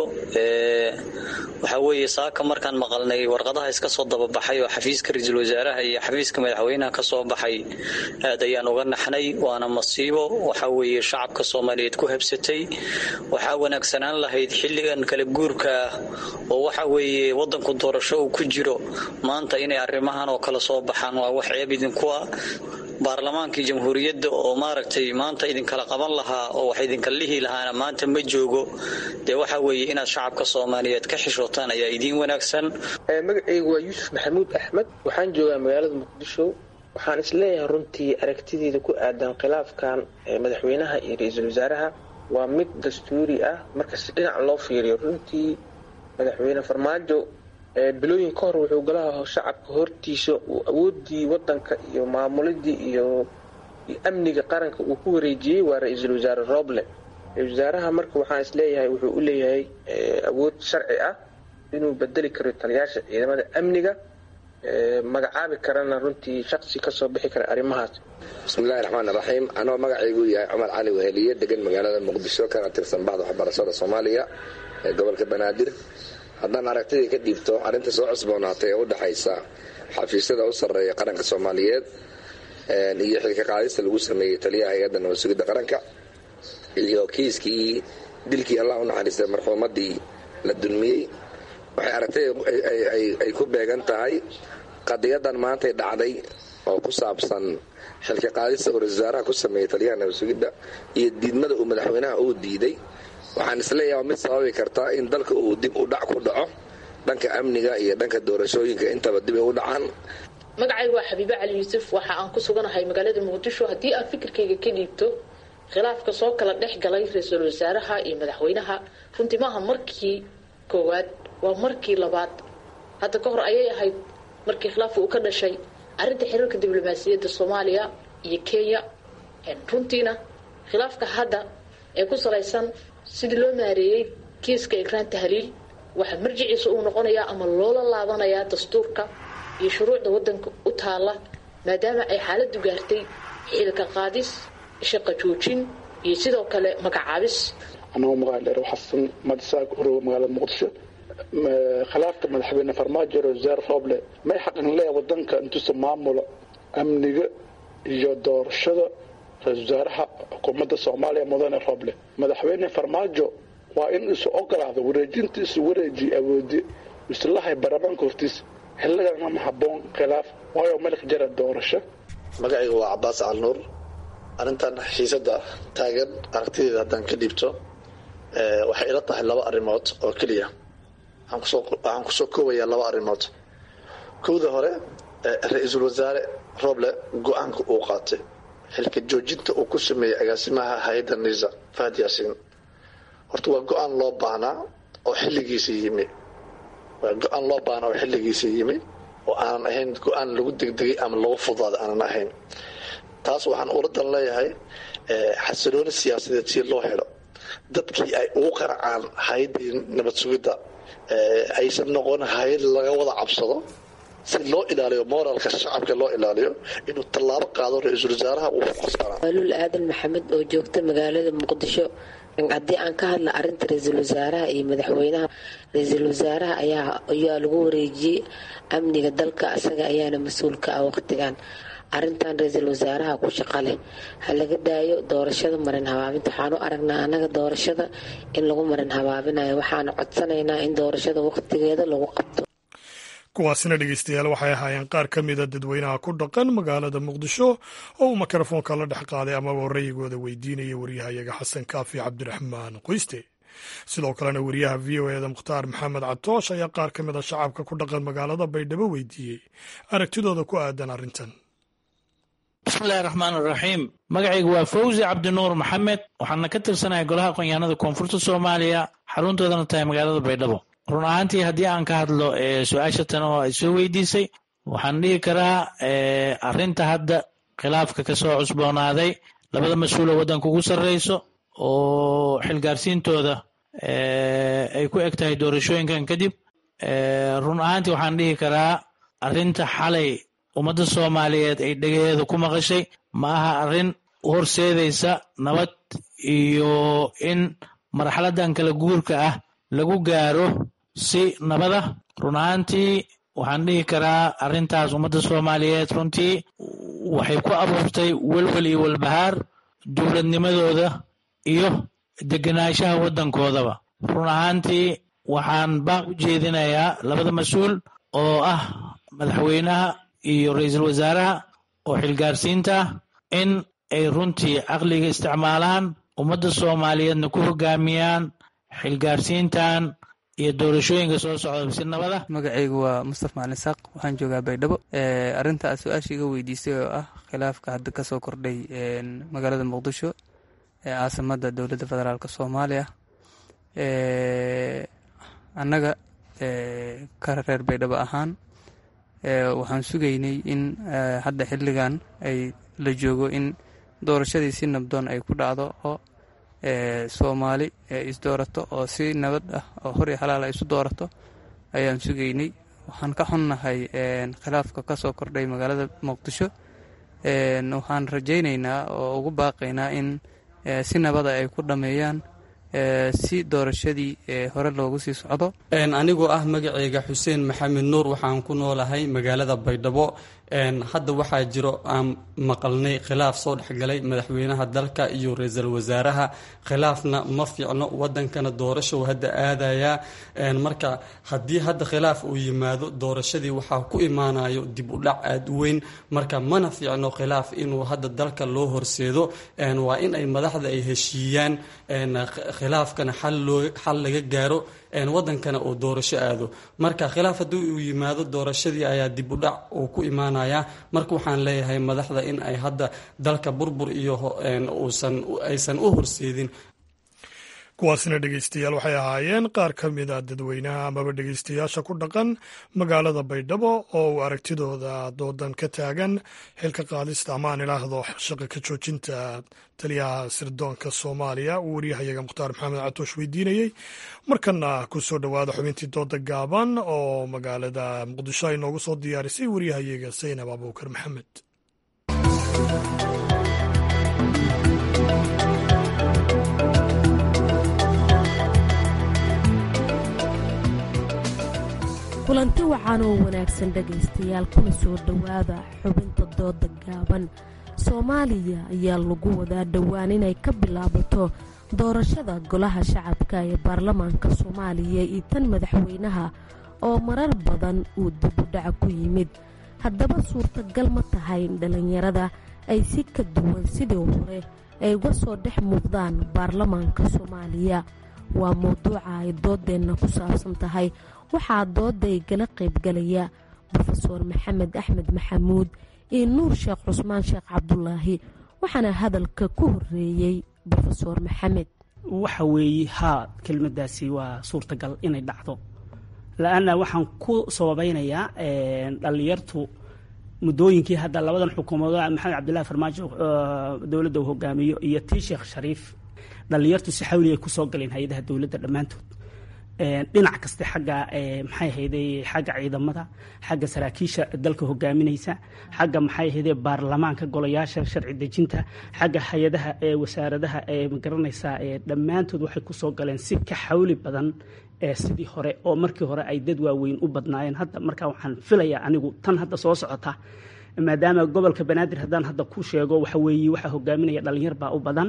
waxaa weeye saaka markaan maqalnay warqadaha iska soo dababaxay oo xafiiska ra-iisul wasaaraha iyo xafiiska madaxweynaha ka soo baxay aad ayaan uga naxnay waana masiibo waxaa weeye shacabka soomaaliyeed ku habsatay waxaa wanaagsanaan lahayd xilligan kala guurka ah oo waxa weeye wadanku doorasho uu ku jiro maanta inay arrimahan oo kale soo baxaan waa wax ceeb idinku ah baarlamaankii jamhuuriyadda oo maaragtay maanta idinkala qaban lahaa oo wax idinka lihi lahaana maanta ma joogo dee waxa weeye inaad shacabka soomaaliyeed ka xishootaan ayaa idiin wanaagsan magacaygu waa yuusuf maxamuud axmed waxaan joogaa magaalada muqdisho waxaan isleeyahay runtii aragtideeda ku aadan khilaafkan madaxweynaha iyo ra-iisul wasaaraha waa mid dastuuri ah marka si dhinac loo fiiriyo runtii madaxweyne farmaajo bilooyin ka hor wuxuu golaha shacabka hortiisa uu awoodii wadanka iyo maamulidii iyo amniga qaranka uu ku wareejiyey waa ra-iisul wasaare roble ra-isul wasaaraha marka waxaan isleeyahay wuxuu u leeyahay awood sharci ah inuu bedeli karo taliyaasha ciidamada amniga magacaabi karana runtii shaqsi kasoo bixi kara arrimahaas bismillahi raxmaan raxiim anoo magacaygu yahay cumar cali weheliye degan magaalada muqdisho kana tirsan baxda waxbarashada soomaaliya ee gobolka banaadir haddaan aragtidii ka dhiibto arrinta soo cusboonaatay ee u dhexaysa xafiisyada u sarreeya qaranka soomaaliyeed iyo xilka qaadista lagu sameeyey taliyaha hay-adda nabad sugidda qaranka iyo kiiskii dilkii allah u naxariistay marxuumadii la dulmiyey waxay aragtay ay ku beegan tahay qadiyadan maantay dhacday oo ku saabsan xilka qaadista uu ra-isul wasaaraha ku sameeyey taliyaha nabad sugidda iyo diidmada uu madaxweynaha uu diiday waxaan isleeyaha mid sababi kartaa in dalka uu dib u dhac ku dhaco dhanka amniga iyo dhanka doorashooyinka intaba dib ay u dhacaan magacaygu waa xabiibe cali yuusuf waxa aan ku suganahay magaalada muqdisho haddii aan fikirkayga ka dhiibto khilaafka soo kala dhex galay ra-iisul wasaaraha iyo madaxweynaha runtii maaha markii koowaad waa markii labaad hadda ka hor ayay ahayd markii khilaafka uu ka dhashay arrinta xiriirka diblomaasiyadda soomaaliya iyo kenya runtiina khilaafka hadda ee ku salaysan sidii loo maareeyey kiiska ikraan tahliil waxaa marjiciisa uu noqonayaa ama loola laabanayaa dastuurka iyo shuruucda wadanka u taala maadaama ay xaaladu gaartay xilka qaadis shaqa joojin iyo sidoo kale magacaabis anoo magaca dheer xasan madisaag uroga magaalada muqdisho khilaafka madaxweyne farmaajo wasaare rooble may xaqin leeya wadanka intuusa maamulo amniga iyo doorashada ra-isul wasaaraha xukuumadda soomaaliya mudane rooble madaxweyne farmaajo waa in isu ogolaado wareejinta isu wareejiy awoodi islahay baarlamaanka hortiisa xilligana ma haboon khilaaf waayo malik jara doorasho magacayga waa cabaas calnuur arrintan xiisada taagan aragtideeda haddaan ka dhiibto waxay ila tahay laba arrimood oo keliya waxaan kusoo koobayaa laba arrimood kowda hore ra-iisul wasaare roble go-aanka uu qaatay xilka joojinta uu ku sameeyey agaasimaha hay-adda nisa fahad yaasiin horta waa go-aan loo baahnaa oo xilligiisa yimi waa go-aan loo baahnaa oo xilligiisa yimi oo aanan ahayn go-aan lagu degdegay ama lagu fudaada aanan ahayn taas waxaan uladan leeyahay xasilooni siyaasadeed si loo helo dadkii ay ugu qaracaan hay-addii nabad sugidda aysan noqon hay-ad laga wada cabsado si loo ilaaliyo moralka shacabka loo ilaaliyo inuu tallaabo qaado ra-iisul wasaaraha uu qasbanaa waalul aadan maxamed oo joogta magaalada muqdisho haddii aan ka hadla arinta ra-iisul wasaaraha iyo madaxweynaha ra-iisul wasaaraha ayaa ayaa lagu wareejiyey amniga dalka isaga ayaana mas-uulka ah waqtigan arintan ra-iisul wasaaraha ku shaqa leh ha laga daayo doorashada marin habaabinta waxaan u aragnaa anaga doorashada in lagu marin habaabinayo waxaana codsanaynaa in doorashada waqtigeeda lagu qabto kuwaasina dhegeystayaal waxay ahaayeen qaar ka mida dadweynaha ku dhaqan magaalada muqdisho oo uu mikrofoonka la dhex qaaday amaba rayigooda weydiinaya waryahayaga xasan kaafi cabdiraxmaan qoyste sidoo kalena wariyaha v o eda mukhtaar maxamed catoosh ayaa qaar ka mid a shacabka ku dhaqan magaalada baydhabo weydiiyey aragtidooda ku aadan arrintan bismillahi raxmaan raxiim magacaygu waa fawzi cabdinuur maxamed waxaana ka tirsanahay golaha aqoonyahanada koonfurta soomaaliya xaruntoodana tahay magaalada baydhabo run ahaantii haddii aan ka hadlo su-aasha tan oo ay soo weydiisay waxaan dhihi karaa arrinta hadda khilaafka ka soo cusboonaaday labada mas-uul oo waddanka ugu sarreyso oo xilgaarsiintooda ay ku eg tahay doorashooyinkan kadib run ahaantii waxaan dhihi karaa arrinta xalay ummadda soomaaliyeed ay dhegaheeda ku maqashay ma aha arrin horseedaysa nabad iyo in marxaladan kala guurka ah lagu gaaro si nabada run ahaantii waxaan dhihi karaa arrintaas ummadda soomaaliyeed runtii waxay ku abuurtay welwel iyo walbahaar dowladnimadooda iyo degenaanshaha waddankoodaba run ahaantii waxaan baaq u jeedinayaa labada mas-uul oo ah madaxweynaha iyo ra-iisul wasaaraha oo xilgaarsiinta ah in ay runtii caqliga isticmaalaan ummadda soomaaliyeedna ku hogaamiyaan xilgaarsiintan iyo doorashooyinka soo socda si nabada magacaygu waa mustaf macalin saaq waxaan joogaa baydhabo arrinta aad su-aasha iga weydiisay oo ah khilaafka hadda kasoo kordhay magaalada muqdisho ee caasimada dowladda federaalk soomaaliya annaga ka reer baydhabo ahaan waxaan sugaynay in hadda xilligan ay la joogo in doorashadii si nabdoon ay ku dhacdo oo soomaali isdoorato oo si nabad ah oo hor iyo halaal ay isu doorato ayaan sugaynay waxaan ka xunnahay khilaafka kasoo kordhay magaalada muqdisho waxaan rajaynaynaa oo ugu baaqaynaa in si nabada ay ku dhameeyaan si doorashadii hore loogu sii socdo anigoo ah magaceyga xuseen maxamed nuur waxaan ku noolahay magaalada baydhabo hadda waxaa jiro aan maqalnay khilaaf soo dhexgalay madaxweynaha dalka iyo ra-iisul wasaaraha khilaafna ma fiicno wadankana doorasho hadda aadayaa marka haddii hadda khilaaf uu yimaado doorashadii waxaa ku imaanayo dib u dhac aada u weyn marka mana fiicno khilaaf inuu hadda dalka loo horseedo waa in ay madaxda ay heshiiyaan khilaafkana xal laga gaaro wadankana uu doorasho aado marka khilaaf haddii uu yimaado doorashadii ayaa dib u dhac uu ku imaanaya marka waxaan leeyahay madaxda in ay hadda dalka burbur iyo aysan u horseedin kuwaasina dhegeystayaal waxay ahaayeen qaar ka mid a dadweynaha amaba dhegeystayaasha ku dhaqan magaalada baydhabo oo uu aragtidooda doodan ka taagan xilka qaadista amaan idhaahdo shaqa ka joojinta taliyaha sirdoonka soomaaliya uu waryahayaga mukhtaar maxamed catoosh weydiinayey markana ku soo dhowaada xubintii dooda gaaban oo magaalada muqdisho ay noogu soo diyaarisay waryahayaga saynab abuukar maxamed kulanti wacan oo wanaagsan dhegaystayaal kuna soo dhowaada xubinta dooda gaaban soomaaliya ayaa lagu wadaa dhowaan inay ka bilaabato doorashada golaha shacabka ee baarlamaanka soomaaliya iyo tan madaxweynaha oo marar badan uu dibudhac ku yimid haddaba suurtagal ma tahay in dhallinyarada ay si ka duwan sidii hore ay uga soo dhex muuqdaan baarlamaanka soomaaliya waa mowduuca ay doodeenna ku saabsan tahay waxaa dooda igala qaybgalaya rofeor maxamed axmed maxamuud iyo nuur sheekh cusmaan sheekh cabdulaahi waxaana hadalka ku horeeyey rofeor maxamed waxa weeye haa kelmadaasi waa suurtagal inay dhacdo la-anna waxaan ku sababeynayaa dhallinyartu muddooyinkii hadda labadan xukuumadood maxamed cabdillahi farmaajo dowladda uu hogaamiyo iyo tii sheekh shariif dhallinyartu si xawli ay kusoo galeen hay-adaha dowladda dhammaantood dhinac kaste xagga maxay ahayday xagga ciidamada xagga saraakiisha dalka hogaaminaysa xagga maxay ahayday baarlamaanka golayaasha sharci dejinta xagga hay-adaha ee wasaaradaha ee magaranaysaa dhammaantood waxay kusoo galeen si ka xawli badan sidii hore oo markii hore ay dad waaweyn u badnaayeen hadda markaa waxaan filayaa anigu tan hadda soo socota maadaama gobolka banaadir haddaan hadda ku sheego waxa weeye waxaa hogaaminaya dhalinyar baa u badan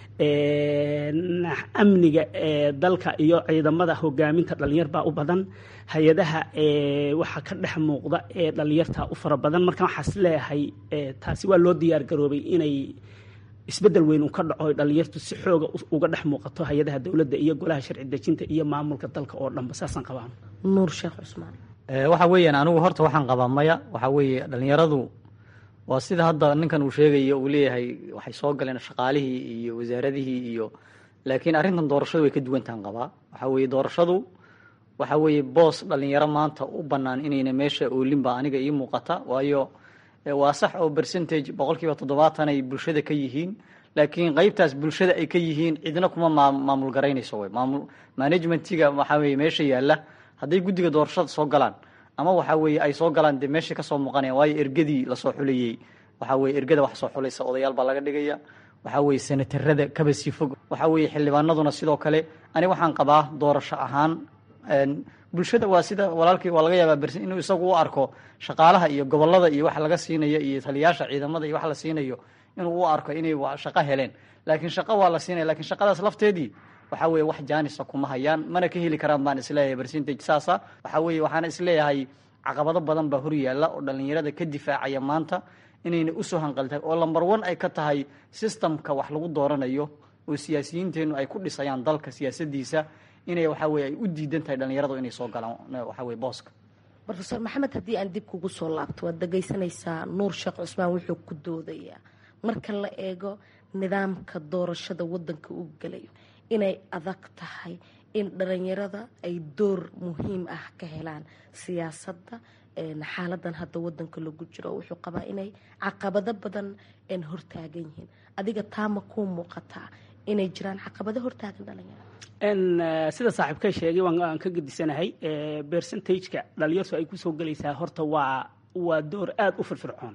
amniga ee dalka iyo ciidamada hogaaminta dhalinyar baa u badan hay-adaha waxaa ka dhex muuqda ee dhalinyarta u fara badan marka waxaas leeyahay taasi waa loo diyaar garoobay inay isbedel weyn uu ka dhaco dhalinyartu si xooga uga dhex muuqato hay-adaha dowladda iyo golaha sharci dejinta iyo maamulka dalka oo dhanba saasaan qabaan nuur sheekh cusmaan waxa weeyaan anigu horta waxaan qabaa maya waxa weeye dhalinyaradu waa sida hadda ninkan uu sheegayo uu leeyahay waxay soo galeen shaqaalihii iyo wasaaradihii iyo laakiin arrintan doorashadu way ka duwantahan qabaa waxa weeye doorashadu waxa weeye boos dhalinyaro maanta u bannaan inayna meesha oolinba aniga ii muuqata waayo waa sax oo percentage boqolkiiba toddobaatan ay bulshada ka yihiin laakiin qeybtaas bulshada ay ka yihiin cidna kuma maamul garaynayso wey maamul managementiga waxa weeye meesha yaalla hadday guddiga doorashada soo galaan ama waxa weeye ay soo galaan dee meesha kasoo muuqanaya waayo ergadii lasoo xulayey waxa weye ergada wax soo xulaysa odayaal baa laga dhigaya waxa weeye senatarada kaba sii fog waxa weeye xildhibaanaduna sidoo kale ani waxaan qabaa doorasho ahaan bulshada waa sida walaalkii waa laga yaabaa bersin inuu isagu u arko shaqaalaha iyo gobolada iyo wax laga siinayo iyo taliyaasha ciidamada iyo wax la siinayo inuu u arko inay shaqo heleen laakiin shaqo waa la siinaya lakiin shaqadaas lafteedii waxa weeye wax jaanisa kuma hayaan mana ka heli karaan baan isleeyahay percentage saasa waxa weeye waxaana isleeyahay caqabado badan baa hor yaalla oo dhalinyarada ka difaacaya maanta inayna usoo hanqaltahay oo lamber one ay ka tahay systemka wax lagu dooranayo oo siyaasiyiinteennu ay ku dhisayaan dalka siyaasadiisa inay waxa weye ay u diidan tahay dhalinyaradu inay soo galaan waxa weye booska rofeor maxamed haddii aan dib kugu soo laabto waad dhegaysanaysaa nuur sheekh cusmaan wuxuu ku doodayaa marka la eego nidaamka doorashada wadanka uu gelayo inay adag tahay in dhalinyarada ay door muhiim ah ka helaan siyaasadda xaaladan hadda wadanka lagu jiro wuxuu qabaa inay caqabado badan hortaagan yihiin adiga taama kuu muuqataa inay jiraan caqabado hortaagan dhalinyarada sida saaxiibka sheegay waan ka gedisanahay percentageka dhalinyartu ay kusoo gelaysaa horta waa waa door aada u firfircoon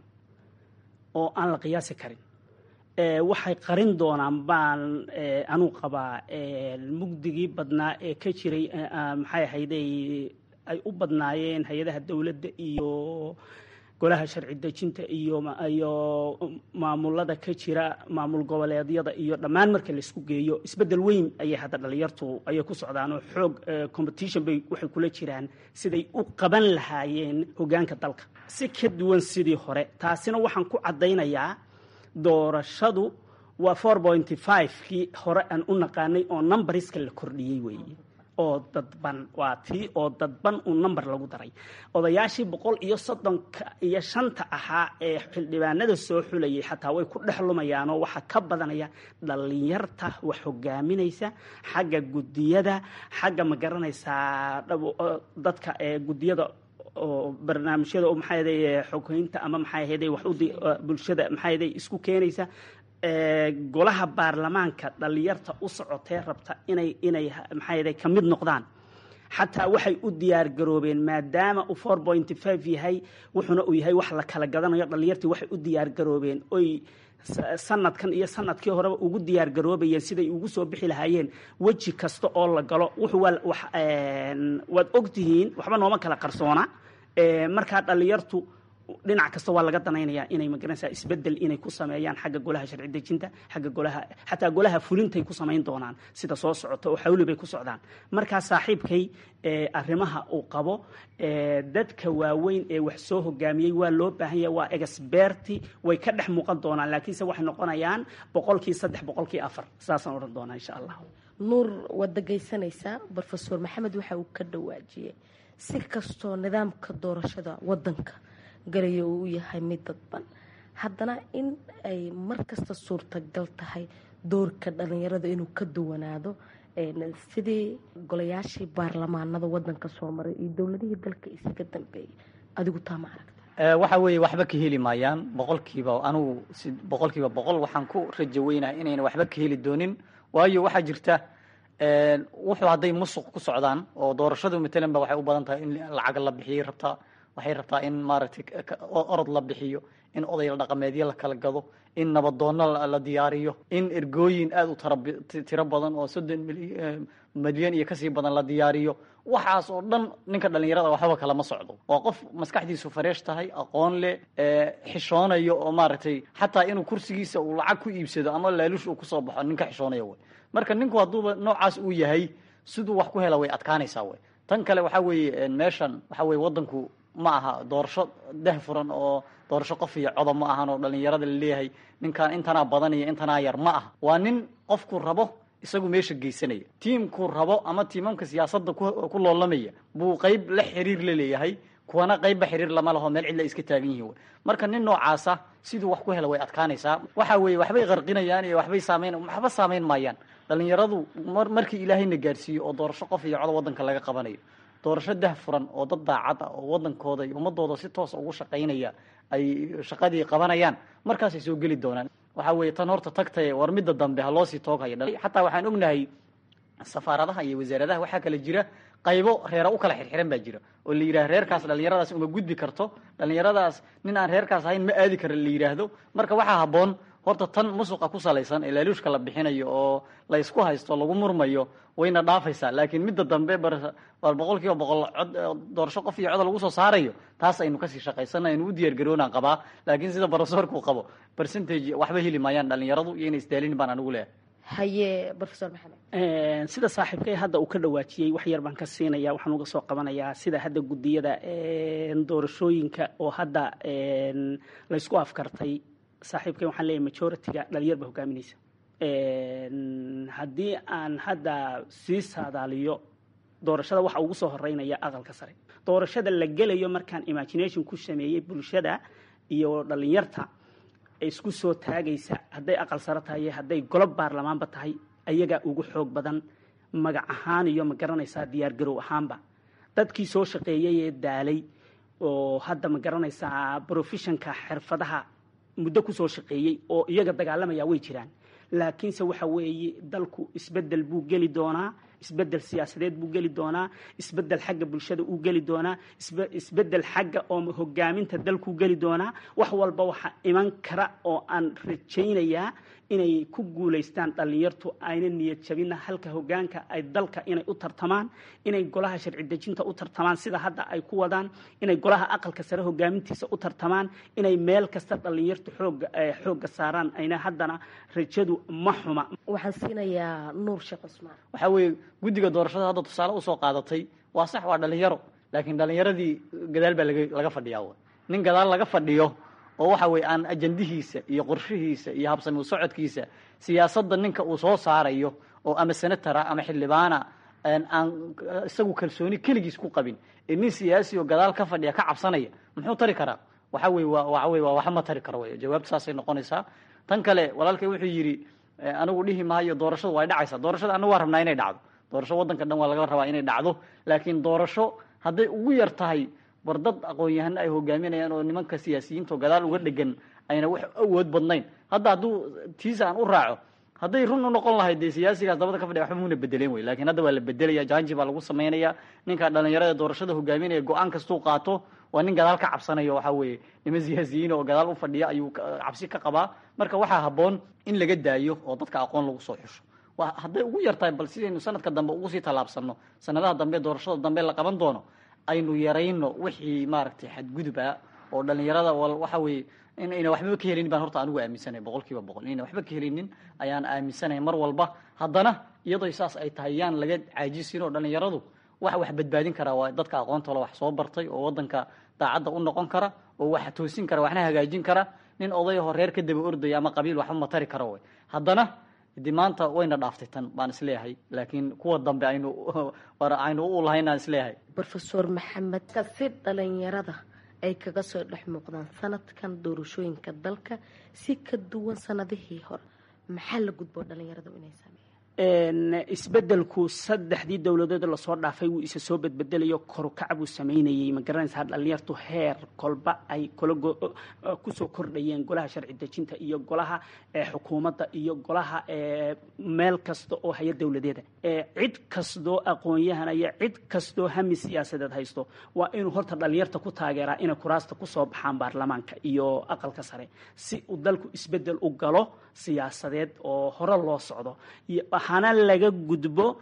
oo aan la qiyaasi karin waxay qarin doonaan baan anuu qabaa mugdigii badnaa ee ka jiray maxay ahayday ay u badnaayeen hay-adaha dowladda iyo golaha sharci dejinta iyo iyo maamulada ka jira maamul goboleedyada iyo dhammaan marka laisku geeyo isbeddel weyn ayay hadda dhalinyartu ayay ku socdaan oo xoog competition bay waxay kula jiraan siday u qaban lahaayeen hoggaanka dalka si ka duwan sidii hore taasina waxaan ku caddaynayaa doorashadu waa four pointy five kii hore aan u naqaanay oo numbariska la kordhiyey weeye oo dadban waa tii oo dadban uu number lagu daray odayaashii boqol iyo soddonka iyo shanta ahaa ee xildhibaanada soo xulayay xataa way ku dhex lumayaanoo waxaa ka badanaya dhalinyarta wax hogaaminaysa xagga guddiyada xagga ma garanaysaa dadka ee guddiyada oo barnaamijyada oo maxaa yaday xogeynta ama maxaa yaday wax bulshada maxaa yaday isku keenaysa golaha baarlamaanka dhalinyarta u socotee rabta inay inay maxaa yaday ka mid noqdaan xataa waxay u diyaar garoobeen maadaama uu four point five yahay wuxuuna uu yahay wax la kala gadanayo dhallinyartii waxay u diyaar garoobeen oy sanadkan iyo sanadkii horeba ugu diyaar garoobayeen siday ugu soo bixi lahaayeen weji kasta oo la galo wuxuu waa wax waad ogtihiin waxba nooma kala qarsoona markaa dhallinyartu dhinac kasta waa laga danaynayaa inay magaranaysaa isbedel inay ku sameeyaan xagga golaha sharci dejinta xagga golaha xataa golaha fulintay ku samayn doonaan sida soo socota oo xawli bay ku socdaan markaa saaxiibkay arrimaha uu qabo dadka waaweyn ee wax soo hogaamiyey waa loo baahan yahay waa experti way ka dhex muuqan doonaan laakiinse waxay noqonayaan boqolkii saddex boqolkii afar saasaan odhan doonaa insha allah nuur waad dhegaysanaysaa brofesor maxamed waxa uu ka dhawaajiyey si kastoo nidaamka doorashada wadanka galaya uu u yahay mid dadban haddana in ay mar kasta suurtagal tahay doorka dhalinyarada inuu ka duwanaado sidii golayaashii baarlamaanada wadanka soo maray iyo dowladihii dalka isaga dambeeyay adigu taa ma aragta waxa weeye waxba ka heli maayaan boqolkiiba anigu si boqolkiiba boqol waxaan ku rajo weynahay inayna waxba ka heli doonin waayo waxaa jirta wuxuu hadday musuq ku socdaan oo doorashadu matalan ba waxay u badan tahay in lacag la bixiyay rabtaa waxay rabtaa in maaragtay orod la bixiyo in odayla dhaqameedyo la kala gado in nabadoono la diyaariyo in ergooyin aada u tiro badan oo soddon milyan iyo kasii badan la diyaariyo waxaas oo dhan ninka dhalinyarada waxba kalama socdo waa qof maskaxdiisu fareesh tahay aqoon leh xishoonayo oo maaragtay xataa inuu kursigiisa uu lacag ku iibsado ama laalush uu kusoo baxo ninka xishoonaya wey marka ninku hadduuba noocaas uu yahay siduu wax ku hela way adkaanaysaa wey tan kale waxaa weeye meeshan waxaa weye wadanku ma aha doorasho dah furan oo doorasho qof iyo codob ma ahan oo dhalinyarada laleeyahay ninkaan intanaa badan iyo intanaa yar ma aha waa nin qofku rabo isagu meesha geysanaya tiimkuu rabo ama tiimamka siyaasadda ku loolamaya buu qeyb la xiriir la leeyahay kuwana qeybba xiriir lama laho meel cidla iska taagan yihin marka nin noocaasa siduu wax ku hela way adkaanaysaa waxa weeye waxbay qarqinayaan iyo waxbay saamayn waxba saamayn maayaan dhalinyaradu markii ilaahayna gaarsiiyo oo doorasho qof iyo codob wadanka laga qabanayo doorasho dah furan oo dad daacad ah oo wadankooda iyo ummadooda si toosa ugu shaqaynaya ay shaqadii qabanayaan markaasay soo geli doonaan waxaa weeye tan horta tagtaye war midda dambe ha loosii tooghaya xataa waxaan ognahay safaaradaha iyo wasaaradaha waxaa kala jira qaybo reera u kala xirxiran baa jira oo la yidhaha reerkaas dhalinyaradaas uma gudbi karto dhalinyaradaas nin aan reerkaas ahayn ma aadi kara la yidhaahdo marka waxaa habboon horta tan musuqa ku salaysan ee laaluushka la bixinayo oo la isku haysto lagu murmayo wayna dhaafaysaa laakiin midda dambe bal boqol kiiba boqol cod doorasho qof iyo cod lagu soo saarayo taas aynu kasii shaqaysana aynu u diyaar garoonaan qabaa laakiin sida barofesorku qabo percentage waxba heli maayaan dhalinyaradu iyo inay isdaalin baan anigu leeyahay haye rofesor maxamed sida saaxiibkay hadda uu ka dhawaajiyey wax yar baan ka siinaya waxaan uga soo qabanayaa sida hadda guddiyada doorashooyinka oo hadda laysku afkartay saaxiibkay waxaan leeyahay majority-ga dhalinyar ba hogaaminaysa haddii aan hadda sii saadaaliyo doorashada waxa ugu soo horeynaya aqalka sare doorashada la gelayo markaan imagination ku sameeyey bulshada iyo dhalinyarta isku soo taagaysa hadday aqal sare tahay hadday golob baarlamaanba tahay ayagaa ugu xoog badan magac ahaan iyo ma garanaysaa diyaar garow ahaanba dadkii soo shaqeeyay ee daalay oo hadda ma garanaysaa professionka xirfadaha muddo kusoo shaqeeyey oo iyaga dagaalamaya way jiraan laakiinse waxa weeye dalku isbedel buu geli doonaa isbedel siyaasadeed buu geli doonaa isbedel xagga bulshada uu geli doonaa isbedel xagga oo hogaaminta dalkuu geli doonaa wax walba waxa iman kara oo aan rajaynayaa inay ku guulaystaan dhalinyartu ayna niyad jabina halka hogaanka ay dalka inay u tartamaan inay golaha sharci dejinta u tartamaan sida hadda ay ku wadaan inay golaha aqalka sare hogaamintiisa u tartamaan inay meel kasta dhalinyartu xooga xoogga saaraan ayna haddana rajadu ma xuma waxaan siinayaa nuur sheekh cusmaan waxaa weeye guddiga doorashada hadda tusaale usoo qaadatay waa sax waa dhalinyaro laakiin dhalinyaradii gadaal baa laga laga fadhiyaa nin gadaal laga fadhiyo oo waxa weye aan ajandihiisa iyo qorshihiisa iyo habsami socodkiisa siyaasadda ninka uu soo saarayo oo ama senatara ama xildhibaana aan isagu kalsooni keligiis ku qabin ee nin siyaasi oo gadaal ka fadhiya ka cabsanaya muxuu tari karaa waxa weye waa waxa weye waa waxa ma tari karo wey jawaabtu saasay noqonaysaa tan kale walaalkay wuxuu yidhi anigu dhihi maayo doorashadu way dhacaysaa doorashada anagu waa rabnaa inay dhacdo doorasho waddanka dhan waa laga rabaa inay dhacdo laakiin doorasho hadday ugu yar tahay war dad aqoon-yahano ay hogaaminayaan oo nimanka siyaasiyiinta oo gadaal uga dhegan ayna wax awood badnayn hadda hadduu tiisa aan u raaco hadday run u noqon lahayd dee siyaasigaas dabada ka fadhiya waxba muuna bedeleen wey lakiin hadda waa la bedelaya janji baa lagu samaynaya ninka dhalinyarada doorashada hogaaminaya go-aan kastuu qaato waa nin gadaal ka cabsanayo waxaa weeye niman siyaasiyiin oo gadaal u fadhiya ayuu cabsi ka qabaa marka waxaa habboon in laga daayo oo dadka aqoon lagu soo xusho wa hadday ugu yartahay bal sidaynu sanadka dambe ugu sii tallaabsano sanadaha dambe doorashada dambe la qaban doono aynu yarayno wixii maaragtay xadgudub ah oo dhalinyarada waxa weeye in ayna waxbaba ka helinin baan horta anigu aaminsanay boqol kiiba boqol inayna waxba ka helinin ayaan aaminsanay mar walba haddana iyadoo saas ay tahay yaan laga caajisin oo dhalinyaradu waxa wax badbaadin karaa waa dadka aqoontoola wax soo bartay oo wadanka daacadda u noqon kara oo wax toosin kara waxna hagaajin kara nin odayahoo reer ka daba ordaya ama qabiil waxba matari kara way haddana de maanta wayna dhaaftay tan baan isleeyahay laakiin kuwa dambe aynu aynu u lahayn aan isleeyahay rofeor maxamed kasi dhalinyarada ay kaga soo dhex muuqdaan sanadkan doorashooyinka dalka si ka duwan sanadihii hore maxaa la gudboo dhalinyaradu inay sameeyaan isbedelku saddexdii dowladood lasoo dhaafay wuu isa soo bedbedelayo korukacbuu samaynayey ma garanaysaa dhalinyartu heer kolba ay kula kusoo kordhayeen golaha sharci dejinta iyo golaha xukuumadda iyo golaha meel kasta oo haya dowladeeda cid kastoo aqoon-yahan iyo cid kastoo hami siyaasadeed haysto waa inuu horta dhalinyarta ku taageeraa inay kuraasta kusoo baxaan baarlamaanka iyo aqalka sare si uu dalku isbedel u galo siyaasadeed oo hore loo socdo hana laga gudbo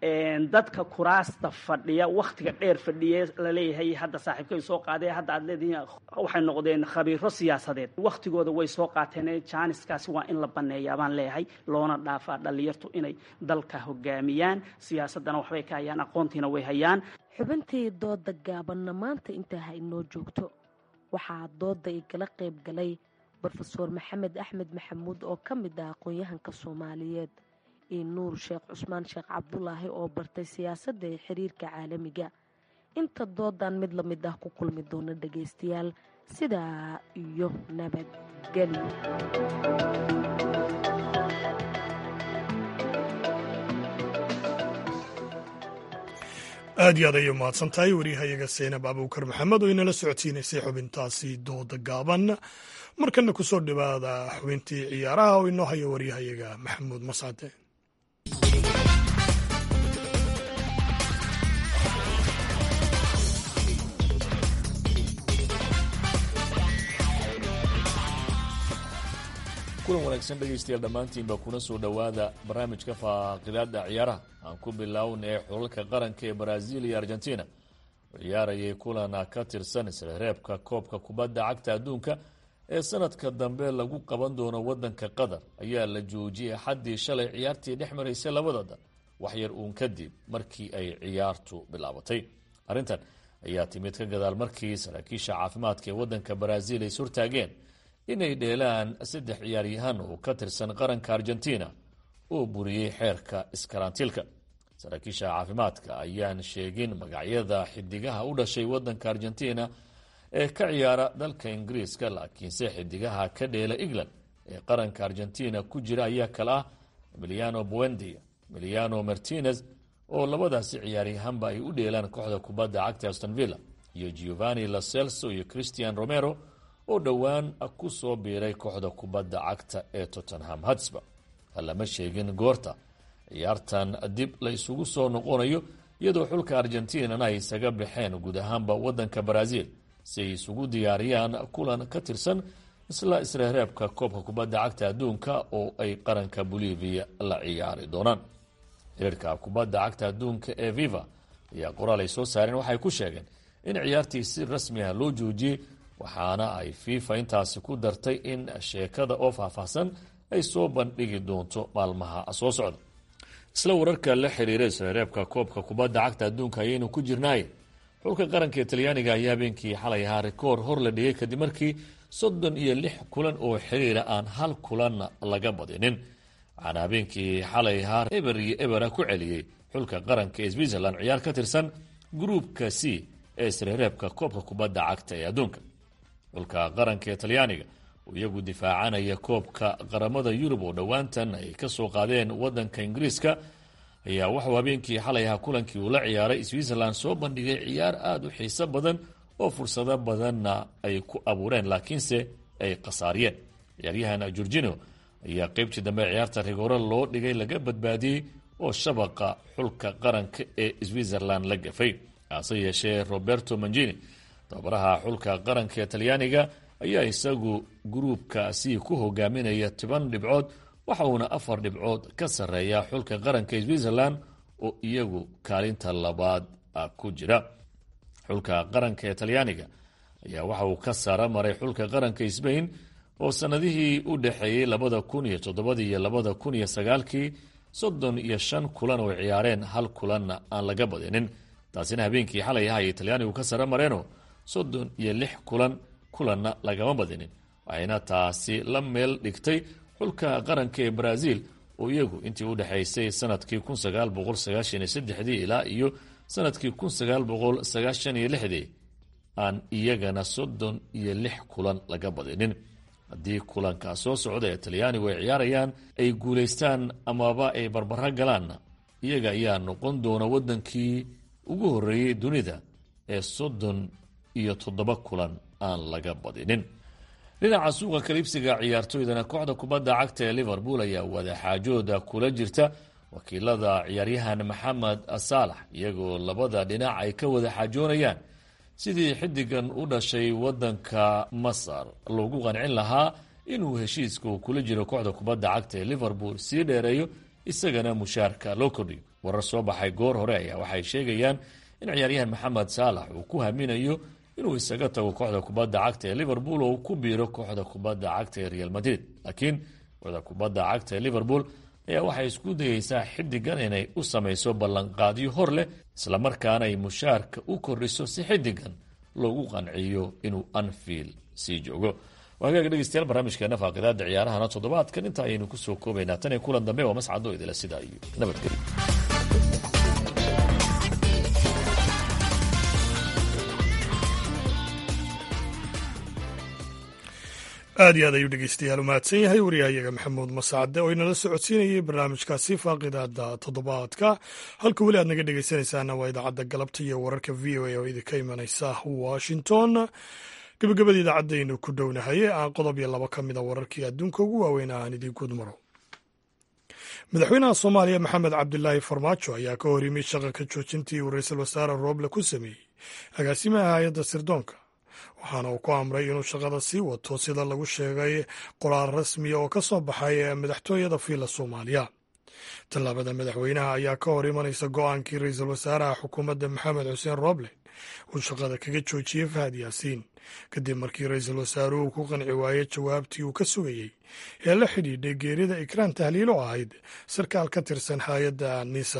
dadka kuraasta fadhiya waktiga dheer fadhiye laleeyahay hadda saaxiibkay soo qaadee hadda aad leedihiin waxay noqdeen khabiiro siyaasadeed waktigooda way soo qaateen jaaniskaasi waa in la baneeyaa baan leeyahay loona dhaafaa dhalinyartu inay dalka hogaamiyaan siyaasadana waxbay ka hayaan aqoontiina way hayaan xubintii dooda gaabanna maanta intaa ha inoo joogto waxaa dooda igala qayb galay rofeor maxamed axmed maxamuud oo ka mid ah aqoon-yahanka soomaaliyeed iyo nuur sheekh cusmaan sheekh cabdulaahi oo bartay siyaasadda ee xiriirka caalamiga inta doodan mid lamid ah ku kulmi doona dhagaystayaal sidaa iyo nabadgelyo aad iyo aad ayay umahadsan tahay waryahayaga seenab abuukar maxamed oo inala socodsiinaysay xubintaasi dooda gaaban markana kusoo dhawaada xubintii ciyaaraha oo inoo haya waryahayaga maxamuud mascade kulan wanaagsan dhegaystayaal dhammaantiinba kuna soo dhowaada barnaamijka faaqidaada ciyaaraha aan ku biloawna ee xulalka qaranka ee baraaziil iyo argentina oo ciyaarayay kulana ka tirsan isreereebka koobka kubadda cagta adduunka ee sanadka dambe lagu qaban doono wadanka qatar ayaa la joojiyey axaddii shalay ciyaartii dhex maraysay labada dal waxyar uun kadib markii ay ciyaartu bilaabatay arrintan ayaa timid ka gadaal markii saraakiisha caafimaadka ee wadanka baraaziil ay surtaageen inay dheelaan saddex ciyaaryahan oo ka tirsan qaranka argentina oo buriyey xeerka iskarantiilka saraakiisha caafimaadka ayaan sheegin magacyada xidigaha u dhashay wadanka argentina ee ka ciyaara dalka ingiriiska laakiinse xidigaha ka dheela england ee qaranka argentina ku jira ayaa kale ah emiliano buendia emiliano martinez oo labadaasi ciyaaryahanba ay u dheelaan kooxda kubadda cagta aston villa iyo giovanni lacelso iyo christian romero oo dhowaan ku soo biiray kooxda kubadda cagta ee tottenham hatsba lama sheegin goorta ciyaartan dib la isugu soo noqonayo iyadoo xulka argentinana ay isaga baxeen guud ahaanba wadanka brazil si ay isugu diyaariyaan kulan ka tirsan isla isreereebka koobka kubadda cagta adduunka oo ay qaranka bolivia la ciyaari doonaan xiriirka kubadda cagta adduunka ee viva ayaa qoraal ay soo saareen waxay ku sheegeen in ciyaartii si rasmi ah loo joojiyey waxaana ay fifa intaasi ku dartay in sheekada oo faahfaahsan ay soo bandhigi doonto maalmaha soo socda isla wararka la xiriira isreereebka koobka kubadda cagta adduunka ayaynu ku jirnaaye xulka qaranka ee talyaaniga ayaa habeenkii xalay ahaa rikoor hor la dhigay kadib markii soddon iyo lix kulan oo xiriira aan hal kulanna laga badinin waxaana habeenkii xalay ahaa eber iyo ebera ku celiyey xulka qaranka ee switzerland ciyaar ka tirsan gruupka c ee isreereebka koobka kubadda cagta ee adduunka xulka qaranka ee talyaaniga oo iyagu difaacanaya koobka qaramada yurub oo dhowaantan ay ka soo qaadeen wadanka ingiriiska ayaa waxuu habeenkii xalay ahaa kulankii uu la ciyaaray switzerland soo bandhigay ciyaar aada u xiiso badan oo fursado badanna ay ku abuureen laakiinse ay khasaariyeen ciyaaryahan jorgino ayaa qeybtii dambe ciyaarta rigoore loo dhigay laga badbaadiyey oo shabaqa xulka qaranka ee switzerland la gafay hase yeeshee roberto mangini tababaraha xulka qaranka ee talyaaniga ayaa isagu gruubkaasi ku hogaaminaya toban dhibcood waxa uuna afar dhibcood ka sarreeya xulka qaranka ee switzerland oo iyagu kaalinta labaad ku jira xulka qaranka ee talyaaniga ayaa waxa uu ka sara maray xulka qaranka sbain oo sanadihii u dhexeeyey labada kun iyo toddobadii iyo labada kun iyo sagaalkii soddon iyo shan kulan oo ciyaareen hal kulanna aan laga badinin taasina habeenkii xalay aha ayay talyaanigu ka sara mareenoo soddon iyo lix kulan kulanna lagama badinin waxayna taasi la meel dhigtay xulka qaranka ee brazil oo iyagu intii u dhexaysay sanadkii kun sagaal boqol sagaashan iyo saddexdii ilaa iyo sanadkii kun sagaal boqol sagaashan iyo lixdii aan iyagana soddon iyo lix kulan laga badinin haddii kulanka soo socda ee talyaanigu ay ciyaarayaan ay guulaystaan amaba ay barbaro galaanna iyaga ayaa noqon doona waddankii ugu horreeyey dunida ee soddon iyo toddoba kulan aan laga badinin dhinaca suuqa kaliibsiga ciyaartoydana kooxda kubadda cagta ee liverpool ayaa wadaxaajooda kula jirta wakiilada ciyaaryahan maxamed saalax iyagoo labada dhinac ay ka wada xaajoonayaan sidii xiddigan u dhashay waddanka masar loogu qancin lahaa inuu heshiiska uu kula jiro kooxda kubadda cagta ee liverpool sii dheereeyo isagana mushaarka loo kordhiyo warar soo baxay goor hore ayaa waxay sheegayaan in ciyaaryahan maxamed saalax uu ku haminayo inuu isaga tago kooxda kubadda cagta ee liverpool oo uu ku biiro kooxda kubadda cagta ee real madrid laakiin kooxda kubadda cagta ee liverpool ayaa waxay isku dayeysaa xiddigan inay u samayso ballanqaadyo hor leh islamarkaana ay mushaarka u kordhiso si xiddigan loogu qanciyo inuu anfield sii joogo waagaag dhegeystayaal barnaamijkeena faaqidaada ciyaarahana toddobaadkan inta ayaynu kusoo koobaynaa tan iyo kulan dambe waa mascado idila sidaa iyo nabadgelyo aad iyo aad ayuu dhegeystayaal u mahadsan yahay wariyahayaga maxamuud masacade oo inala socodsiinayay barnaamijkaasi faaqidaada toddobaadka halka weli aad naga dhegeysanaysaana waa idaacadda galabta iyo wararka v o a oo idinka imanaysa washington gabagabada idaacadaynu ku dhownahay aan qodob iyo labo ka mida wararkii adduunka ugu waaweyn aan idiin gudmaro madaxweynaha soomaaliya maxamed cabdilaahi farmaajo ayaa ka hor yimid shaqa ka joojintii uu ra-iisul wasaare rooble ku sameeyey agaasimaha hay-adda sirdoonka waxaana uu ku amray inuu shaqada sii wato sida lagu sheegay qoraal rasmiya oo ka soo baxay madaxtooyada fiila soomaaliya tallaabada madaxweynaha ayaa ka hor imanaysa go-aankii ra-iisul wasaaraha xukuumadda maxamed xuseen rooble uu shaqada kaga joojiyey fahad yaasiin kadib markii ra-iisul wasaaruhu ku qanci waayey jawaabtii uu ka sugayey ee la xidhiidhay geerida ikraan tahliilo ahayd sarkaal ka tirsan hay-adda nisa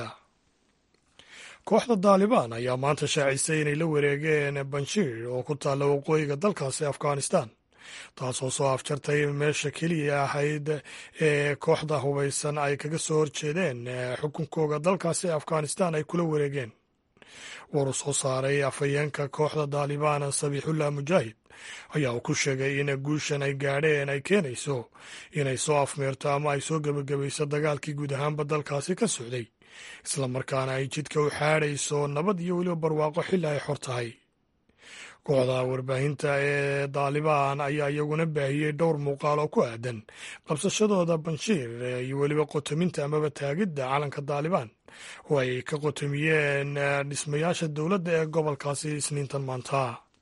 kooxda daalibaan ayaa maanta shaacisay inay la wareegeen banshiir oo ku taalla waqooyiga dalkaasi afghanistan taasoo soo afjartay meesha keliya ahayd ee kooxda hubaysan ay kaga soo horjeedeen xukunkooga dalkaasi afghanistan ay kula wareegeen war uu soo saaray afhayeenka kooxda daalibaan sabiixullah mujaahid ayaa uu ku sheegay in guushan ay gaadheen ay keenayso inay soo afmeerto ama ay soo gebagabayso dagaalkii guud ahaanba dalkaasi ka socday islamarkaana ay jidka u xaadhayso nabad iyo weliba barwaaqo xilli ay xor tahay kooxda warbaahinta ee daalibaan ayaa iyaguna baahiyey dhowr muuqaal oo ku aadan qabsashadooda banshiir iyo weliba qotominta amaba taagidda calanka daalibaan oo ay ka qotomiyeen dhismayaasha dowladda ee gobolkaasi isniintan maanta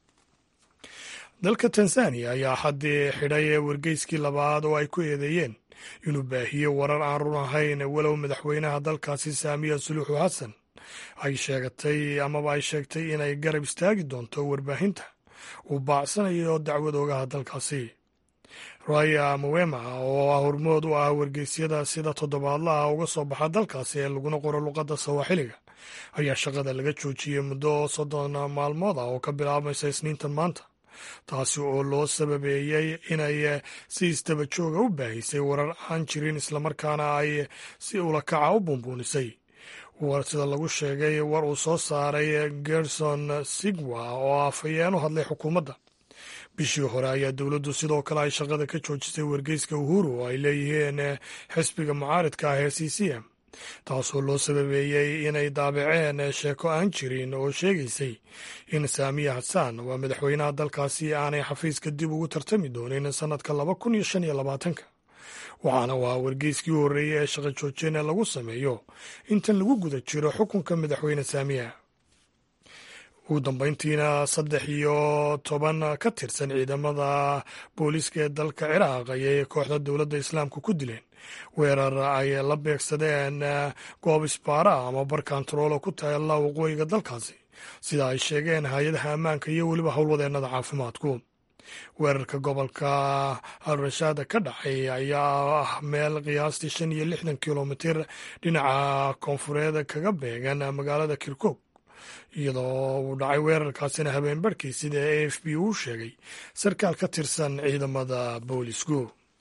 dalka tanzaniya ayaa haddii xidhay wargeyskii labaad oo ay ku eedeeyeen inuu baahiyo warar aan run ahayn walow madaxweynaha dalkaasi saamiya suluuxu xasan ay sheegatay amaba ay sheegtay inay garab istaagi doonto warbaahinta uu baacsanayo dacwad ogaha dalkaasi raya mawema oo ah hormood u ah wargeysyada sida toddobaadlaha uga soo baxa dalkaasi ee laguna qoro luqadda sawaaxiliga ayaa shaqada laga joojiyey muddo soddon maalmood ah oo ka bilaabmaysa isniintan maanta taasi oo loo sababeeyey inay si istaba jooga u baahisay warar aan jirin islamarkaana ay si ulakaca u buunbuunisay sida lagu sheegay war uu soo saaray gerson sigwa oo afhayeen u hadlay xukuumadda bishii hore ayaa dowladdu sidoo kale ay shaqada ka joojisay wargeyska uhuru oo ay leeyihiin xisbiga mucaaridka ah ee c c m taasoo loo sababeeyey inay daabaceen sheeko aan jirin oo sheegaysay in saamiya xasaan waa madaxweynaha dalkaasi aanay xafiiska dib ugu tartami doonin sannadka laba kun iyo shan iyo labaatanka waxaana waa wargeyskii u horreeyey ee shaqo joojina lagu sameeyo intan lagu guda jiro xukunka madaxweyne saamiya ugu dambeyntiina saddex iyo toban ka tirsan ciidamada booliiska ee dalka ciraaq ayay kooxda dowladda islaamka ku dileen weerar ay la beegsadeen goob isbaara ama bar kantaroolo ku taalla waqooyiga dalkaasi sida ay sheegeen hay-adaha ammaanka iyo weliba howlwadeennada caafimaadku weerarka gobolka al-rashaada ka dhacay ayaa ah meel qiyaastii shan iyo lixdan kilomitir dhinaca koonfureed kaga beegan magaalada kirkog iyadoo uu dhacay weerarkaasina habeen barhkii sida a f b uu sheegay sarkaal ka tirsan ciidamada boolisku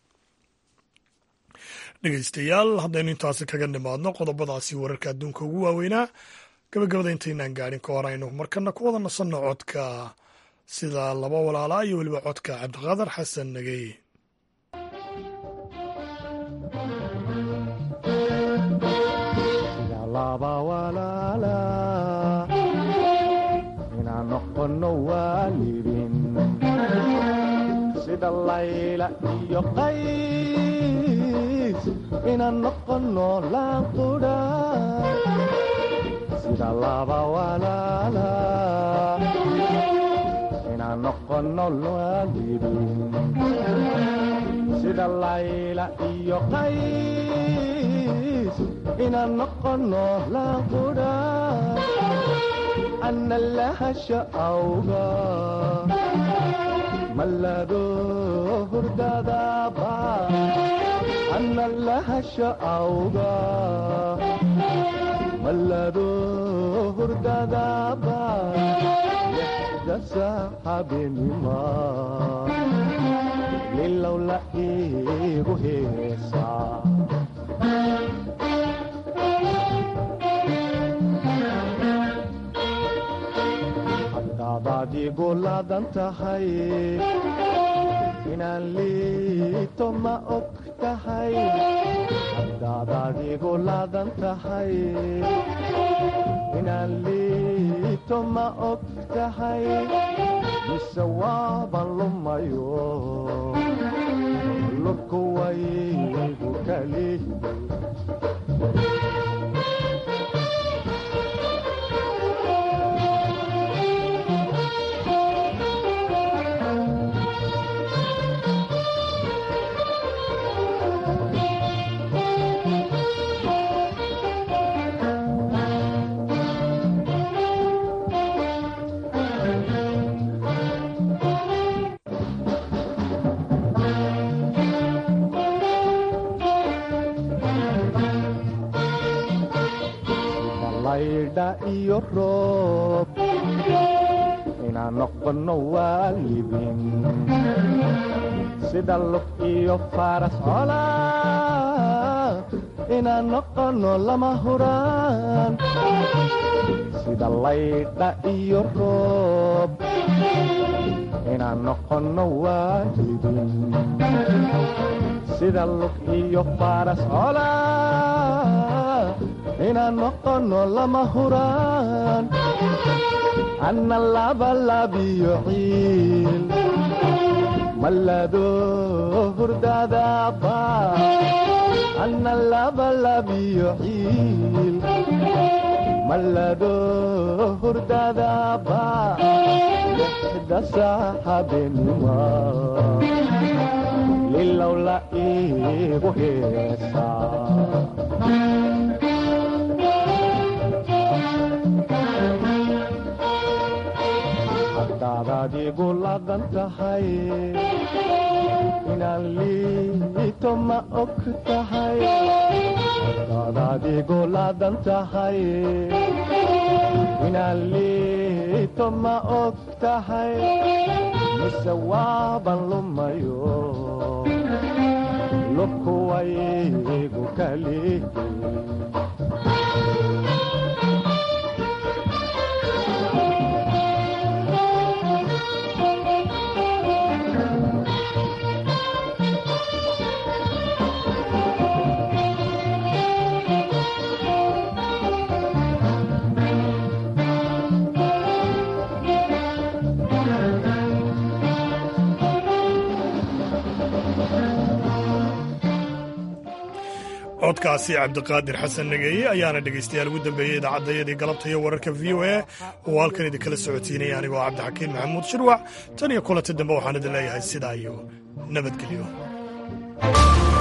dhegeystayaal haddaynu intaasi kaga nimaadno qodobadaasi wararka adduunka ugu waaweynaa gabagabada intaynaan gaadhin ka hor aynu markana ku wada nasanno codka sida laba walaalaa iyo weliba codka cabdiqaadar xasan nagey sida layla iyo qays inaan noqono laanqudha sida laba walaala inaan noqono waalidin sida layla iyo qays inaan noqono laanqudha ana lahasha awga mallado hurdadaba ana lahasha awga mallado hurdadaba dasa habeenima lilow la iigu heesaa hadaadaad igu laadan tahay inaan liito ma og tahay hadaadaad igu laadan tahay inaan liito ma og tahay mise waaban lumayo lurku waygu kali iyo roob inaan noqono waalidin sida lug iyo faras cola inaan noqono lama huraan sida laydha iyo roob inaan noqono waalidin sida lug iyo faras cola inaan noqono lama huraan anna labalabiyo ciil mallado hurdadaba anna labalabiyo ciil mallado hurdadaba lixdasa habeenima lilow la iigu heesaa hadaadaad igu laadan tahay inaan liito ma og tahay hadaadaad igu laadan tahay inaan liito ma og tahay mise waaban lumayo lubkuwaygu kali codkaasi cabdiqaadir xasan nageeye ayaana dhegaystayaal ugu dambeeyey idaacadayadii galabta iyo wararka v o a oo halkan idinkala socotiinaya anigoo cabdixakiin maxamuud shirwac tan iyo kulanta dambe waxaan idin leeyahay sidaa iyo nabadgelyo